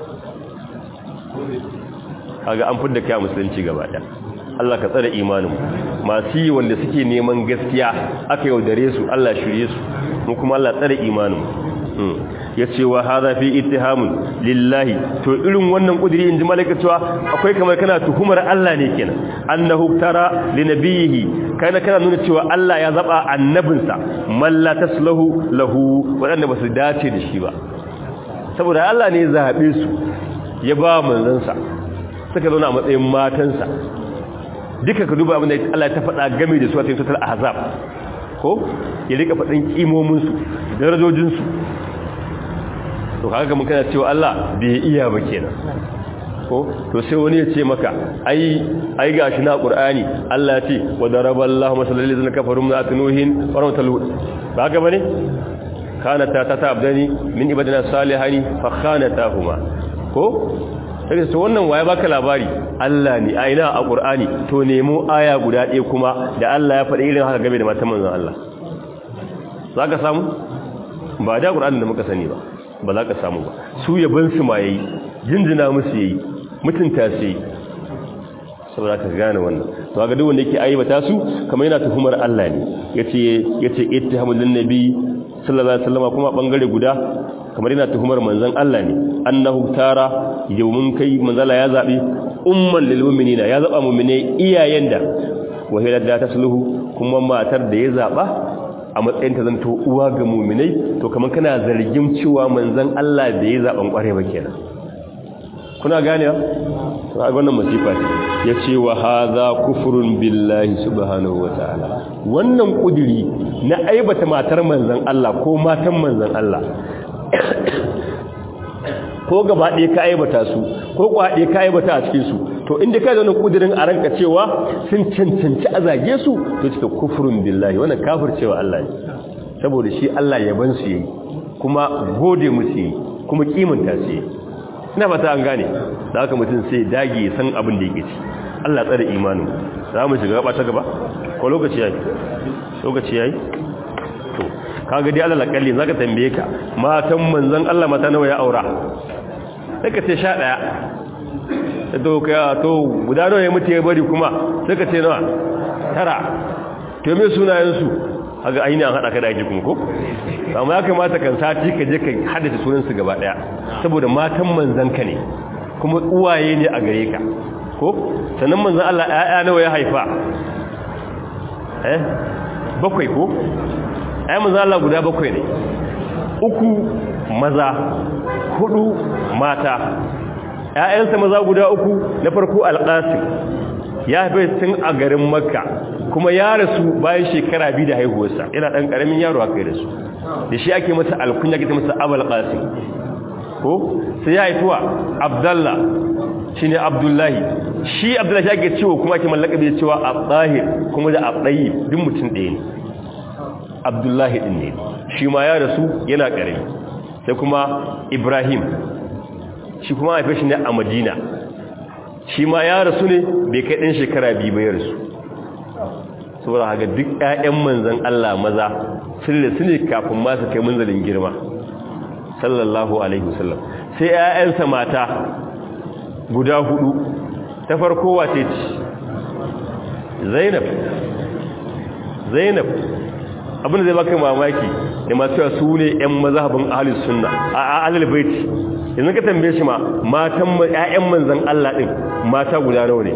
kaga an fidda kai musulunci gaba ɗaya Allah ka tsare imanin masu yi wanda suke neman gaskiya aka yaudare su Allah shirye su mu kuma Allah tsare imanin ya ce wa haza fi ittihamun lillahi to irin wannan kudiri inji malaka cewa akwai kamar kana tuhumar Allah ne kenan annahu tara li nabiyhi kana kana nuna cewa Allah ya zaba annabinsa man la taslahu lahu wadanda basu dace da shi ba saboda Allah ne ya zabe su ya ba manzansa suka zauna a matsayin matansa duka ka duba abin da Allah ta faɗa game da su a cikin total ahzab ko ya rika faɗin kimominsu darajojinsu to kaga mun kana cewa Allah bai iya ba kenan ko to sai wani ya ce maka ai ai gashi na Qur'ani Allah ya ce wa daraballahu masalal lil kafaru min atnuhin wa ramtalu ba ga bane kana ta ta abdani min ibadina salihani fa khanatahuma ko sai su wannan waye baka labari Allah ne a ina a Qur'ani to nemo aya guda ɗaya kuma da Allah ya faɗi irin haka game da matan manzon Allah zaka samu ba da Qur'ani da muka sani ba ba za ka samu ba su yaban su ma yayi jinjina musu yayi mutunta su yayi saboda ka gane wannan to ga duk wanda yake aibata su kamar yana tuhumar Allah ne yace yace ittihamul nabi sallallahu alaihi wasallam kuma bangare guda kamar yana tuhumar manzon Allah ne annahu tara yawmun kai manzala ya zabi umman lil mu'minina ya zaba mu'mine iyayen da wahila da tasluhu kuma matar da ya zaba a matsayin ta zanto uwa ga mu'minai to kamar kana zargin cewa manzon Allah da ya zaban kware ba kenan kuna gane to ga wannan masifa ce yace wa hadha kufrun billahi subhanahu wataala wannan kudiri na aibata matar manzon Allah ko matan manzon Allah ko gaba ɗaya ka aibata su ko kwaɗe ka aibata a cikin su to inda ka zaune kudirin a ranka cewa sun cancanci a zage su to cika kufrun billahi wannan kafircewa Allah ne saboda shi Allah yaban su yi kuma gode musu yi kuma kimanta su yi ina fata an gane da haka mutum sai dage san abin da yake ci Allah tsare imanin za mu shiga gaba ta gaba ko lokaci yayi lokaci yayi to kaga dai Allah lakalli zaka tambaye ka matan manzon Allah mata nawa ya aura sai ka ce 11 to ka to guda nawa ya mutu ya bari kuma sai ka ce nawa tara to me sunayen su kaga aini an hada ka da ajikun ko amma ya kamata kan sati ka je ka haddace sunan su gaba daya saboda matan manzon ka ne kuma uwaye ne a gare ka ko sannan manzon Allah ƴaƴa nawa ya haifa eh bakwai ko ai manzon Allah guda bakwai ne uku maza hudu mata ƴaƴansa maza guda uku na farko alqasim ya haife tun a garin makka kuma ya rasu bayan shekara biyu da haihuwarsa yana dan karamin yaro aka yi da su da shi ake masa alkunya ke masa abul qasim ko sai ya haifuwa abdallah shine abdullahi shi abdullahi ake cewa kuma ake mallaka bai cewa abdahir kuma da abdayi duk mutum ɗaya ne abdullahi din ne shi ma ya rasu yana karami sai kuma ibrahim shi kuma haife shi ne a madina shi ma ya rasu ne bai kai ɗin shekara biyu bai rasu saboda haka duk ƴaƴan manzan Allah maza sun da su ne kafin ma su kai munzalin girma sallallahu alaihi wasallam sai ƴaƴansa mata guda hudu ta farko wace ce Zainab Zainab abin da zai baka mamaki da masu yawa su ne ƴan mazhabin ahlus sunna a ahlul bait yanzu ka tambaye shi ma matan ƴaƴan manzan Allah din mata guda nawa ne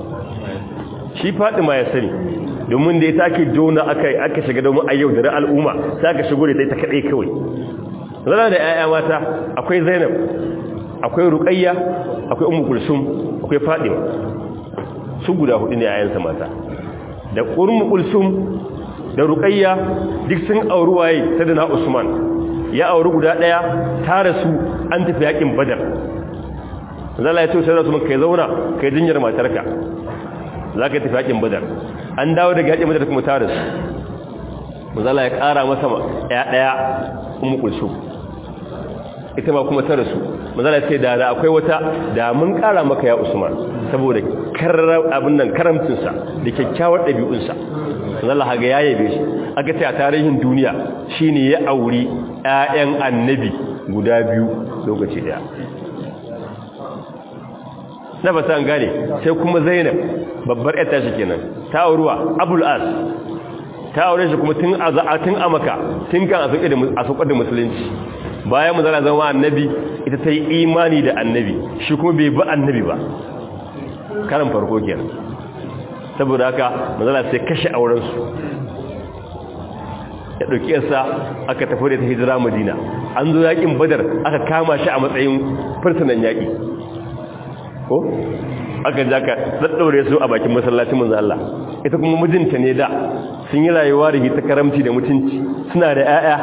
shi Fatima ya sani domin da ya take jona aka aka shiga domin a yau da al'umma sai aka shigo da ita kadai kawai zana da ƴaƴa mata akwai Zainab akwai Ruqayya akwai Ummu Kulsum akwai Fatima su guda hudu ne ƴaƴansa mata da Ummu Kulsum da Ruqayya duk sun auri waye Sayyidina Usman ya auri guda daya ta rasu an tafi yakin Badar zalla ya ce sai Usman kai zauna kai jinyar matarka zaka tafi yakin Badar an dawo daga yakin Badar kuma ta rasu zalla ya kara masa ya daya Ummu Kulsum ita ma kuma ta rasu manzala sai da da akwai wata da mun kara maka ya Usman saboda karram abin nan karamcinsa da kyakkyawar ɗabi'unsa manzala haga ya yabe shi aka ce a tarihin duniya shine ya auri ƴaƴan annabi guda biyu lokaci daya na ba san gane sai kuma Zainab babbar ƴar tashi kenan ta auruwa Abul As ta aure shi kuma tun a tun a maka tun kan a saukar da musulunci bayan mu zana zama annabi ita ta yi imani da annabi shi kuma bai bi annabi ba karan farko kenan saboda haka mazala sai kashe aurensu ya ɗauki yasa aka tafi da ta hijira madina an zo yakin badar aka kama shi a matsayin fursunan yaƙi ko aka ja ka daddaure su a bakin masallacin manzo Allah ita kuma mijinta ne da sun yi rayuwa da ta karamci da mutunci suna da 'ya'ya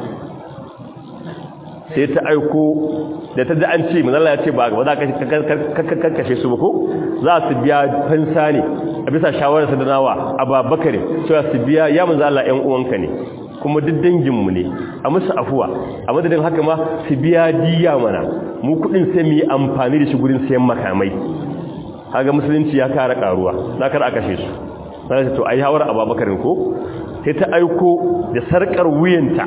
sai ta aiko da ta ji an ce manzala ya ce ba za ka kashe su ba ko za su biya fansa ne a bisa shawararsa da nawa a babakare cewa su biya ya manzala ‘yan uwanka ne kuma duk danginmu ne a musu afuwa a madadin haka ma su biya diya mana mu kudin sai mu yi amfani da shi gurin sayan makamai haga musulunci ya kara karuwa za ka a kashe su za ta to a yi hawar a babakarin ko sai ta aiko da sarkar wuyanta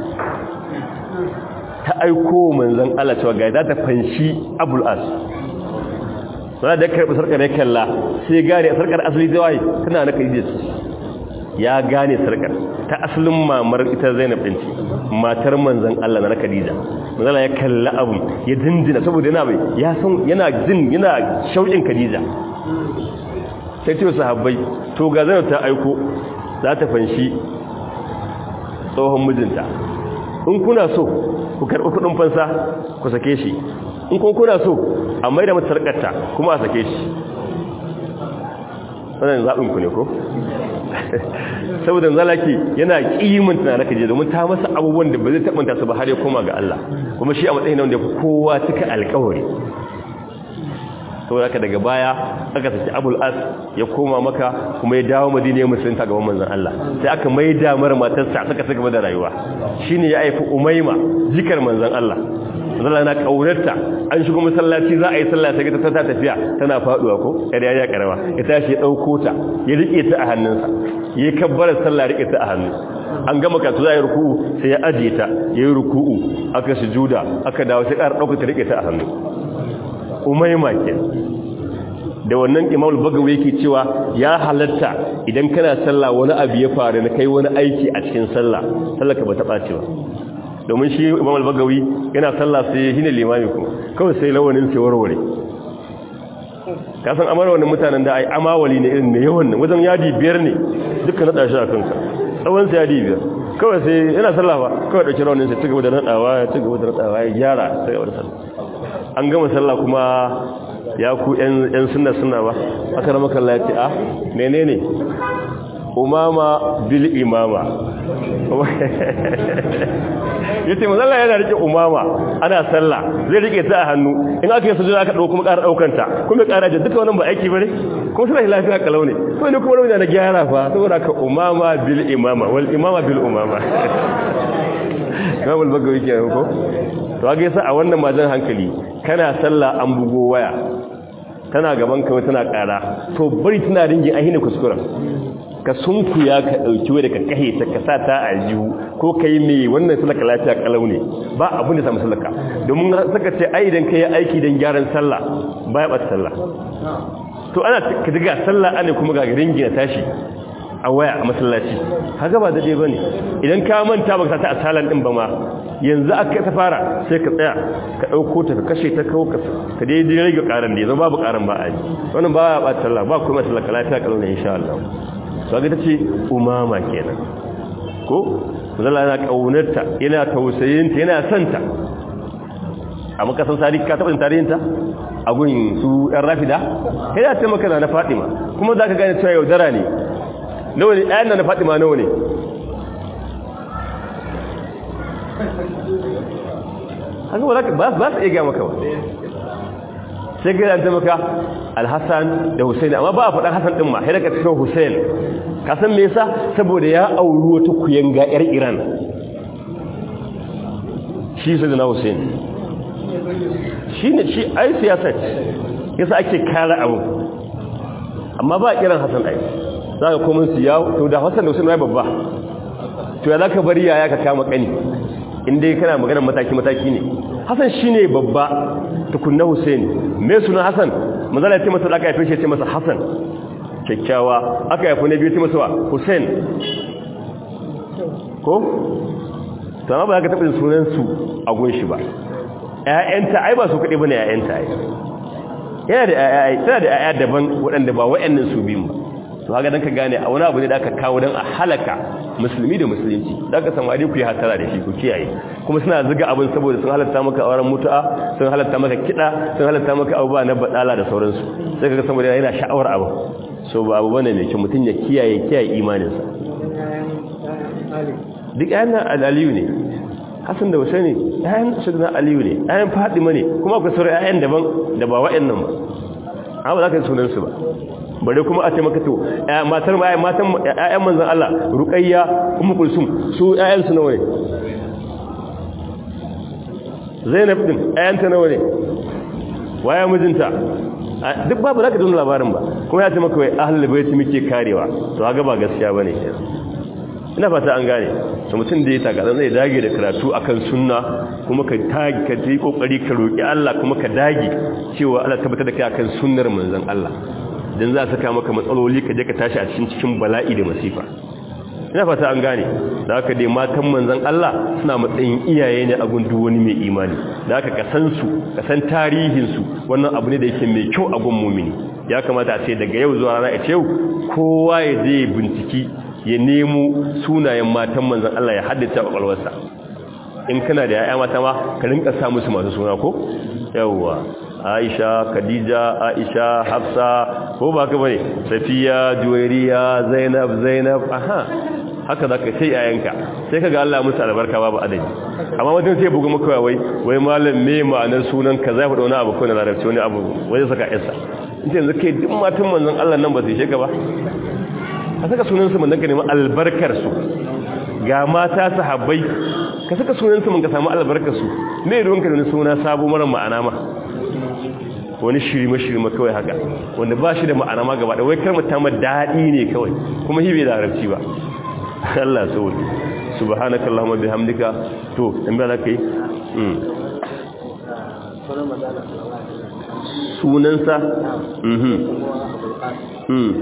ta aiko manzan Allah cewa ga za ta fanshi abul as sana da karɓi sarkar ya kalla sai gane a sarkar asali da waye tana na kai jesu ya gane sarkar ta asalin mamar ita zainab ɗin ce matar manzan Allah na khadija manzala ya kalla abun ya dindina saboda yana bai ya san yana jin yana shauƙin khadija sai ce sahabbai to ga zainab ta aiko za ta fanshi tsohon mijinta in kuna so ku karɓi kuɗin fansa ku sake shi in kun kuna so a mai da matarƙarta kuma a sake shi wannan zaɓinku ne ko saboda zalaki yana ƙimanta na raka je domin ta masa abubuwan da ba zai taɓanta su ba har ya koma ga Allah kuma shi a matsayin wanda kowa cika alƙawari saboda haka daga baya aka saki abul as ya koma maka kuma ya dawo madina ya musulunta gaban manzon Allah sai aka maida mara matarsa suka saka da rayuwa shine ya aifi umaima jikar manzon Allah zalla na kaunarta an shigo masallaci za a yi sallah sai ta ta tafiya tana faduwa ko kada ya karama ya tashi ya dauko ta ya rike ta a hannunsa ya kabbara sallah rike ta a hannu an gama ka za ya ruku'u sai ya ajiye ta ya yi ruku'u aka sujuda aka dawo sai ƙara dauka ta rike ta a hannu umayma ke da wannan imamul bagawi yake cewa ya halatta idan kana sallah wani abu ya faru na kai wani aiki a cikin sallah sallah ka bata ɓace ba domin shi imamul bagawi yana sallah sai shine limami ko kawai sai lawanin sai warware ka san amara wannan mutanen da ai amawali ne irin ne yawan nan wajen yadi biyar ne duka nada shi a kanka tsawon sa yadi biyar kawai sai yana sallah ba kawai dauki rawanin sai cigaba da nadawa ya cigaba da nadawa ya gyara cigaba da sallah an gama sallah kuma ya ku ‘yan suna suna ba aka rama kalla ya ce a menene umama bil imama ya ce mazalla yana rike umama ana sallah zai rike ta a hannu in aka yi sujuna aka ɗau kuma ƙara ɗaukanta kuma ƙara da duka wannan ba aiki ba ne kuma suna lafiya kalau ne to ne kuma rauni na gyara fa saboda ka umama bil imama wal imama bil umama kamar bagawi ke ko to ga yasa a wannan majan hankali kana sallah an bugo waya tana gaban kawai tana ƙara to bari tana ringin ahina kuskuren ka sunkuya ka ɗauki wadda ka kahe ta ka sa ta a jihu ko ka yi mai wannan salaka lafiya kalau ne ba abin da samu salaka domin saka ce ai idan ka yi aiki don gyaran sallah ba ya ɓata sallah to ana ka diga sallah ana kuma ga ringi na tashi a waya a masallaci haka ba daidai ba ne idan ka manta ba ka ta a salan ɗin ba ma yanzu aka ta fara sai ka tsaya ka ɗauko ta ka kashe ta kawo ka daidai rage ƙaran da yanzu babu ƙaran ba a yi wannan ba ya ɓata sallah ba kuma sallah ka lafiya kalau ne insha Allah to ga tace umama kenan ko zalla yana kaunarta yana tausayinta yana santa amma kasan sari ka taba tarihin ta a gun su ɗan rafida kai ya ce maka na Fatima kuma zaka gane cewa yaudara ne nawa ne ayan na Fatima nawa ne haka ba ba su iya ga maka ba sai ga ta maka alhassan da husaini amma ba a faɗa hassan ɗin ma sai daga cikin husain ka san me yasa saboda ya auri wata kuyanga yar iran shi sai da na husain shi ne shi ai siyasa yasa ake kara abu amma ba a kiran hassan ai za ka komin su ya to da hassan da husain ya babba to ya za ka bari yaya ka kama kani inda kana maganar mataki-mataki ne hassan shi ne babba tukunna Hussein me suna Hassan manzala ce masa aka haife shi ce masa Hassan kyakkyawa aka haife ne biyu ce masa Hussein ko sama ba za ka taɓa sunan su a gunshi ba ƴaƴanta ai ba su kaɗai bane ƴaƴanta ai yana da ƴaƴa tana da ƴaƴa daban waɗanda ba waɗannan su biyun ba to haka dan ka gane a wani abu ne da aka kawo dan a halaka musulmi da musulunci da aka samari ku yi hasara da shi ku kiyaye kuma suna zuga abin saboda sun halatta maka auren mutu'a sun halatta maka kiɗa sun halatta maka abubuwa na badala da sauransu sai kaga saboda yana sha'awar abu so ba abu bane mai kyau mutum ya kiyaye kiyaye imaninsa duk ayan aliyu ne hasan da husaini ayan sayyidina aliyu ne ayan fadima ne kuma akwai sauran ayan daban da ba wa'annan ba amma za ka yi sunan su ba bare kuma a ce maka to matar ma matan ƴaƴan manzon Allah Ruqayya Ummu Kulsum su ƴaƴan su nawa ne Zainab din ƴaƴan ta nawa ne waye mijinta duk babu zaka ji labarin ba kuma ya ce maka wai ahlul bait muke karewa to kaga ba gaskiya bane ina fata an gane to mutum da ya taka zai dage da karatu akan sunna kuma ka tagi ka yi kokari ka roki Allah kuma ka dage cewa Allah tabbatar da kai akan sunnar manzon Allah dan za saka maka matsaloli ka je ka tashi a cikin cikin bala'i da masifa ina fata an gane da haka dai matan manzon Allah suna matsayin iyaye ne a gundu wani mai imani da haka ka san su ka san tarihin su wannan abu ne da yake mai kyau a gun mumini ya kamata a ce daga yau zuwa rana a ce kowa ya je binciki ya nemo sunayen matan manzon Allah ya haddace a kwakwalwarsa in kana da yaya mata ma ka rinka sa musu masu suna ko yawwa Aisha Khadija Aisha Hafsa ko ba ka bane Safiya Juwairiya Zainab Zainab aha haka zaka sai yayanka sai kaga Allah musu albarka babu adadi amma wajen sai buga maka wai wai malam me ma'anar sunan ka zai faɗa wani abu ko na larabci wani abu wai saka yarsa in yanzu kai duk matan manzon Allah nan ba su sheka ba a saka sunan su manzon ka nemi albarkar su ga mata sahabbai ka saka sunansu mun ka samu albarkarsu me ruwanka da wani suna sabo mara ma'ana ma wani shirma shirma kawai haka wanda ba shi da ma'ana ma gaba da wai kar mutum daɗi ne kawai kuma hibe da larabci ba Allah so subhanaka allahumma bihamdika to in ba zaka yi sunansa mhm mhm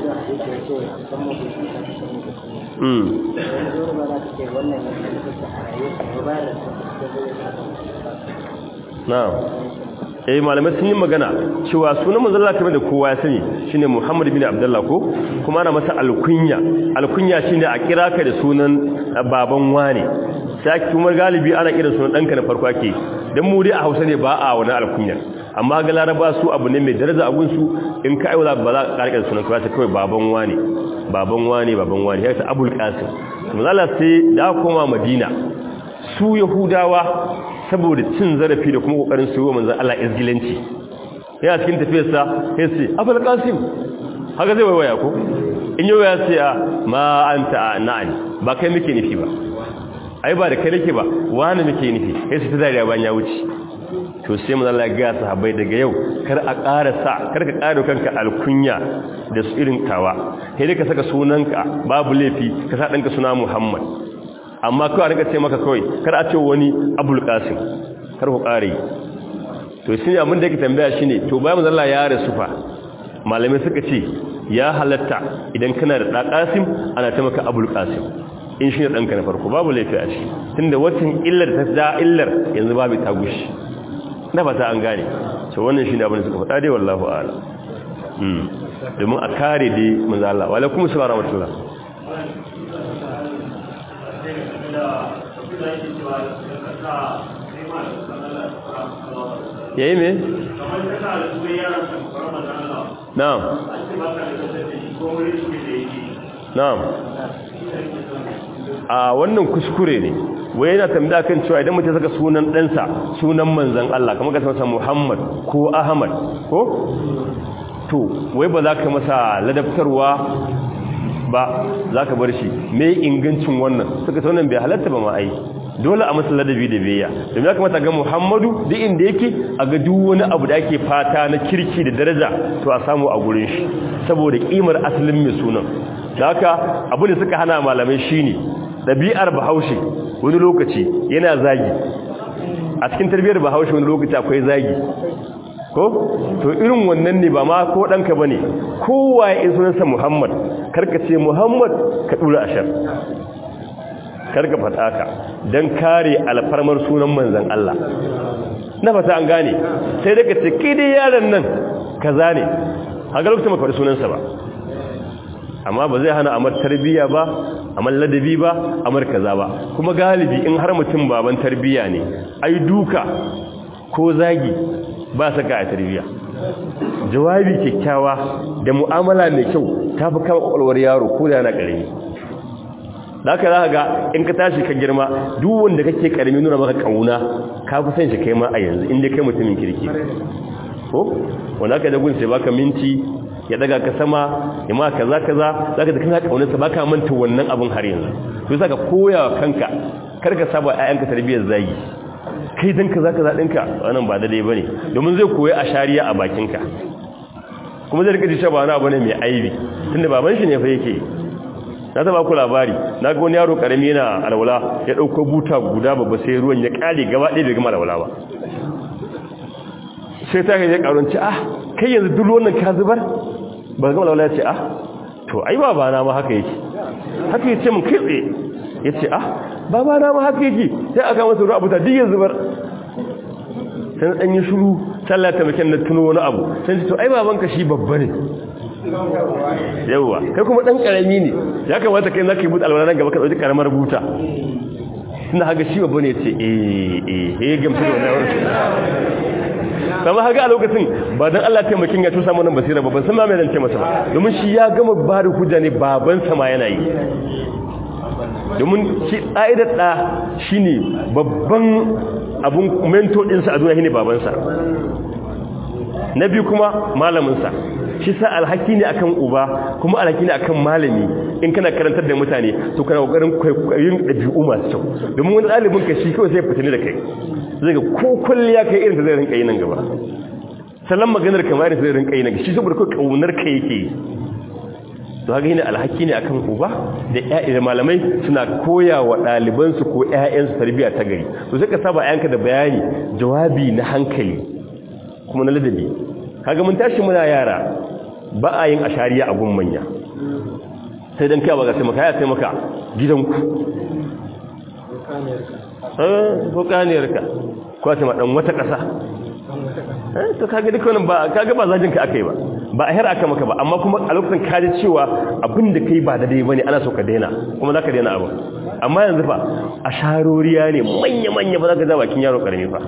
na'am eh malamai sun yi magana cewa sunan manzon Allah kamar da kowa ya sani shine Muhammad bin Abdullah ko kuma ana masa alkunya alkunya shine a kira ka da sunan baban wani sai kuma galibi ana kira sunan danka na farko ake dan mu dai a Hausa ne ba a wani alkunya amma ga Laraba su abu ne mai daraja abun su in ka aiwala ba za ka karkar sunan ka kawai baban wani baban wani baban wani ya ta Abul Qasim manzon Allah sai da koma Madina su Yahudawa saboda cin zarafi da kuma kokarin su yi wa manzan Allah izgilanci yana cikin tafiyarsa ya ce abul qasim haka zai waiwaya ko in yi waya sai a ma anta na'ani ba kai muke nufi ba ai ba da kai nake ba wani muke nufi sai su ta dariya bayan ya wuce to sai manzan Allah ya ga sahabbai daga yau kar a ƙara sa kar ka ƙara kanka alkunya da su irin tawa sai dai ka saka sunanka babu laifi ka sa ɗanka suna Muhammad amma kawai rika ce maka kawai kar a ce wani abul qasim kar ku kare to shi abin da yake tambaya shine to bayan manzo Allah ya rasu fa malamai suka ce ya halatta idan kana da da qasim ana ta maka abul qasim in shi ne danka na farko babu laifi a ciki tunda wacin illar ta da illar yanzu babu ta gushi na fata an gane to wannan shine abin da suka faɗa dai wallahi a'lam mm domin a kare dai manzo Allah wa alaikum assalam wa rahmatullah ya yi me? na'am na'am a wannan kuskure ne wai yana tambaya kan cewa idan mutum saka sunan ɗansa sunan manzan Allah kamar ka masa Muhammad ko Ahmad ko to wai ba za ka masa ladabtarwa ba za ka bar shi mai ingancin wannan suka ta wannan bai halatta ba ma ai dole a masa ladabi da biyayya domin ya kamata ga muhammadu duk inda yake a ga duk wani abu da ake fata na kirki da daraja to a samu a gurin shi saboda kimar asalin mai sunan da haka abu da suka hana malamai shine ɗabi'ar bahaushe wani lokaci yana zagi a cikin tarbiyyar bahaushe wani lokaci akwai zagi ko to irin wannan ne ba ma ko ɗanka ba ne kowa ya sunansa muhammad karka ce muhammad ka ɗura ashar karka fata ka don kare alfarmar sunan manzan Allah na fata an gane sai daga ce kai dai yaron nan kaza ne a ga lokacin maka sunansa ba amma ba zai hana amar tarbiyya ba amar ladabi ba amar kaza ba kuma galibi in har mutum baban tarbiyya ne ai duka ko zagi ba saka a tarbiyya jawabi kyakkyawa da mu'amala mai kyau ta fi kama kwakwalwar yaro ko da yana ƙarami da haka za ga in ka tashi ka girma duk wanda kake ƙarami nuna maka ƙauna ka fi son shi kai ma a yanzu inda kai mutumin kirki ko wanda aka dagun sai baka minti ya daga ka sama ya ma kaza kaza zaka da kana ƙaunarsa baka manta wannan abin har yanzu to saka koya kanka kar ka saba ƴaƴanka tarbiyyar zagi kai dan kaza kaza dinka wannan ba daidai bane domin zai koyi a shari'a a bakinka kuma zai rika cewa wani abu ne mai aibi tunda baban shi ne fa yake na taba ku labari na ga wani yaro karami yana alwala ya dauko buta guda babba sai ruwan ya kare gaba ɗaya bai gama alwala ba sai ta ga ya karonci ah kai yanzu duk wannan ka zubar ba gama alwala ya ce ah to ai baba na ma haka yake haka yace mun kai tsaye yace ah baba na ma haka yake sai aka masa ruwa buta duk ya zubar sai dan yi shiru sallah ta makin na tuno wani abu sai ce to ai babanka shi babba ne yawwa kai kuma dan karami ne ya kamata kai zaka yi buta alwala nan gaba ka dauki karamar buta tunda haka shi babba ne ce eh eh eh gamsu da wannan sama haka a lokacin ba dan Allah taimakin ya tusa mana basira ba ban san ma me zan ce masa ba domin shi ya gama ba da hujja ne baban sa ma yana yi domin shi ƙa'idar ɗa shi ne babban abin mento ɗinsa a duniya shi ne babansa na biyu kuma malaminsa shi sa alhaki ne akan uba kuma alhaki ne akan malami in kana karantar da mutane to kana kokarin kwaikwayin ɗabi'u masu kyau domin wani ɗalibin ka shi kawai sai fitini da kai zai ga ko kulliya kai irin ta zai rinka yi nan gaba sallan maganar kamar irin ta zai rinka yi nan shi saboda kawai kaunar ka yake yi to haka yana alhaki ne akan uba da ƴaƴa malamai suna koya wa ɗalibansu ko ƴaƴansu tarbiyya ta gari to sai ka saba ƴaƴanka da bayani jawabi na hankali kuma na ladabi kaga mun tashi muna yara ba a yin ashariya a gun manya sai dan kai ba ga sai maka ya sai maka gidanku eh ko kaniyarka ko sai ma dan wata ƙasa eh to kaga duk wannan ba kaga ba zajin ka akai ba ba a hira aka maka ba amma kuma a lokacin ka ji cewa abin da kai ba da dai bane ana so ka daina kuma zaka daina abu amma yanzu fa a sharoriya ne manya manya ba zaka ga bakin yaro karami fa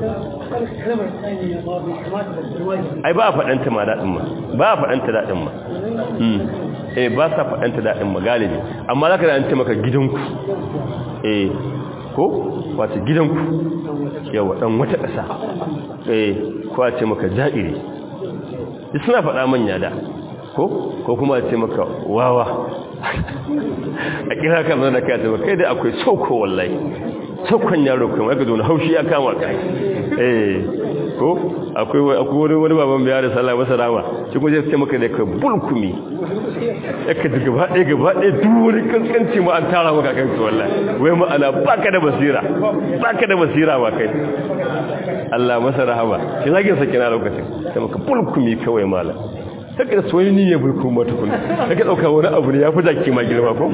ai ba a faɗanta ma daɗin ma ba a faɗanta daɗin ma eh ba sa faɗanta daɗin ma galibi amma zaka da an ce maka gidanku eh ko wato gidanku yawa dan wata ƙasa eh ko a ce maka ja'iri duk suna faɗa manya da ko ko kuma a ce maka wawa a kira ka zana ka ce kai da akwai sauko wallahi saukon yaro kuma aka zo na haushi ya kama ka eh ko akwai akwai wani baban biya da sallah masa rama shi kuma zai ce maka da ka bulkumi aka ji gaba ɗaya gaba ɗaya duri kaskanci ma an tara maka kan su wallahi wai ma'ana baka da basira baka da basira ba kai Allah masa rahama shi zagin sa kina lokacin sai maka bulkumi kawai malam take da soyayya ne ya bulku mata kun take dauka wani abu ne yafi zaki ma girma ko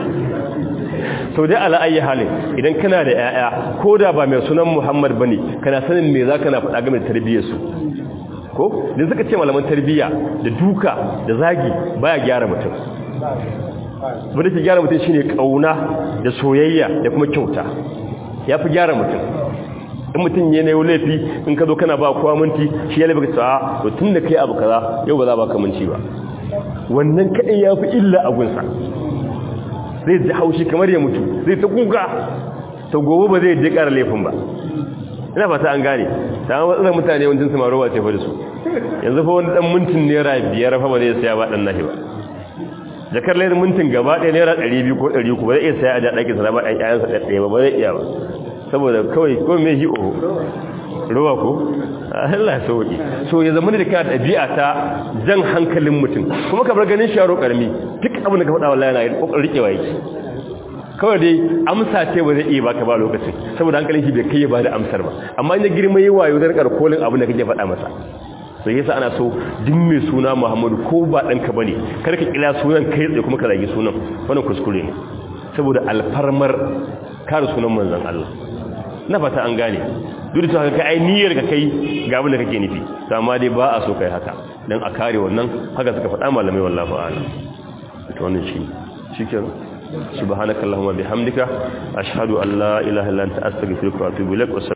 sau dai ala ayi halin idan kana da yaya ko da ba mai sunan Muhammad bane kana sanin me zaka na faɗa game da tarbiyyar su ko dan suka ce malaman tarbiyya da duka da zagi baya gyara mutum wanda ke gyara mutum shine kauna da soyayya da kuma kyauta yafi gyara mutum in mutum ya na yau laifi in ka zo kana ba kowa minti shi ya laifi ka to tun da kai abu kaza yau ba za ba ka minti ba wannan kaɗai ya fi illa a gunsa zai ji haushi kamar ya mutu zai ta kuka ta gobe ba zai je ƙara laifin ba ina fata an gane ta matsalar mutane wajen su marowa ce fa da su yanzu fa wani ɗan mintin naira biyar fa ba zai saya ba ɗan nahi ba jakar laifin mintin gaba ɗaya naira ɗari biyu ko ɗari uku ba zai iya saya a ɗakin sa na ba ɗan ƴaƴansa ɗaya ba ba zai iya ba saboda kawai ko me hi o ruwa ko Allah ya sauki so ya zama da kana dabi'a ta jan hankalin mutum kuma kamar ganin sharo karmi duk abin da ka faɗa wallahi yana kokarin rikewa yake kawai dai amsa ce ba zai iya baka ba lokacin saboda hankalin shi bai kai ba da amsar ba amma in ya girma yi wayo zan karkolin abin da kake faɗa masa sai yasa ana so duk mai suna Muhammadu ko ba ɗanka bane kar ka kila sunan kai tsaye kuma ka zagi sunan wannan kuskure ne saboda alfarmar kare sunan manzon Allah na fata an gane duk da haka kai niyyar ka kai ga abin da kake nufi to amma dai ba a so kai haka dan a kare wannan haka suka faɗa malamai wallahi a'lam to wannan shi shikenan subhanakallahumma bihamdika ashhadu an la ilaha illa anta astaghfiruka wa atubu ilaik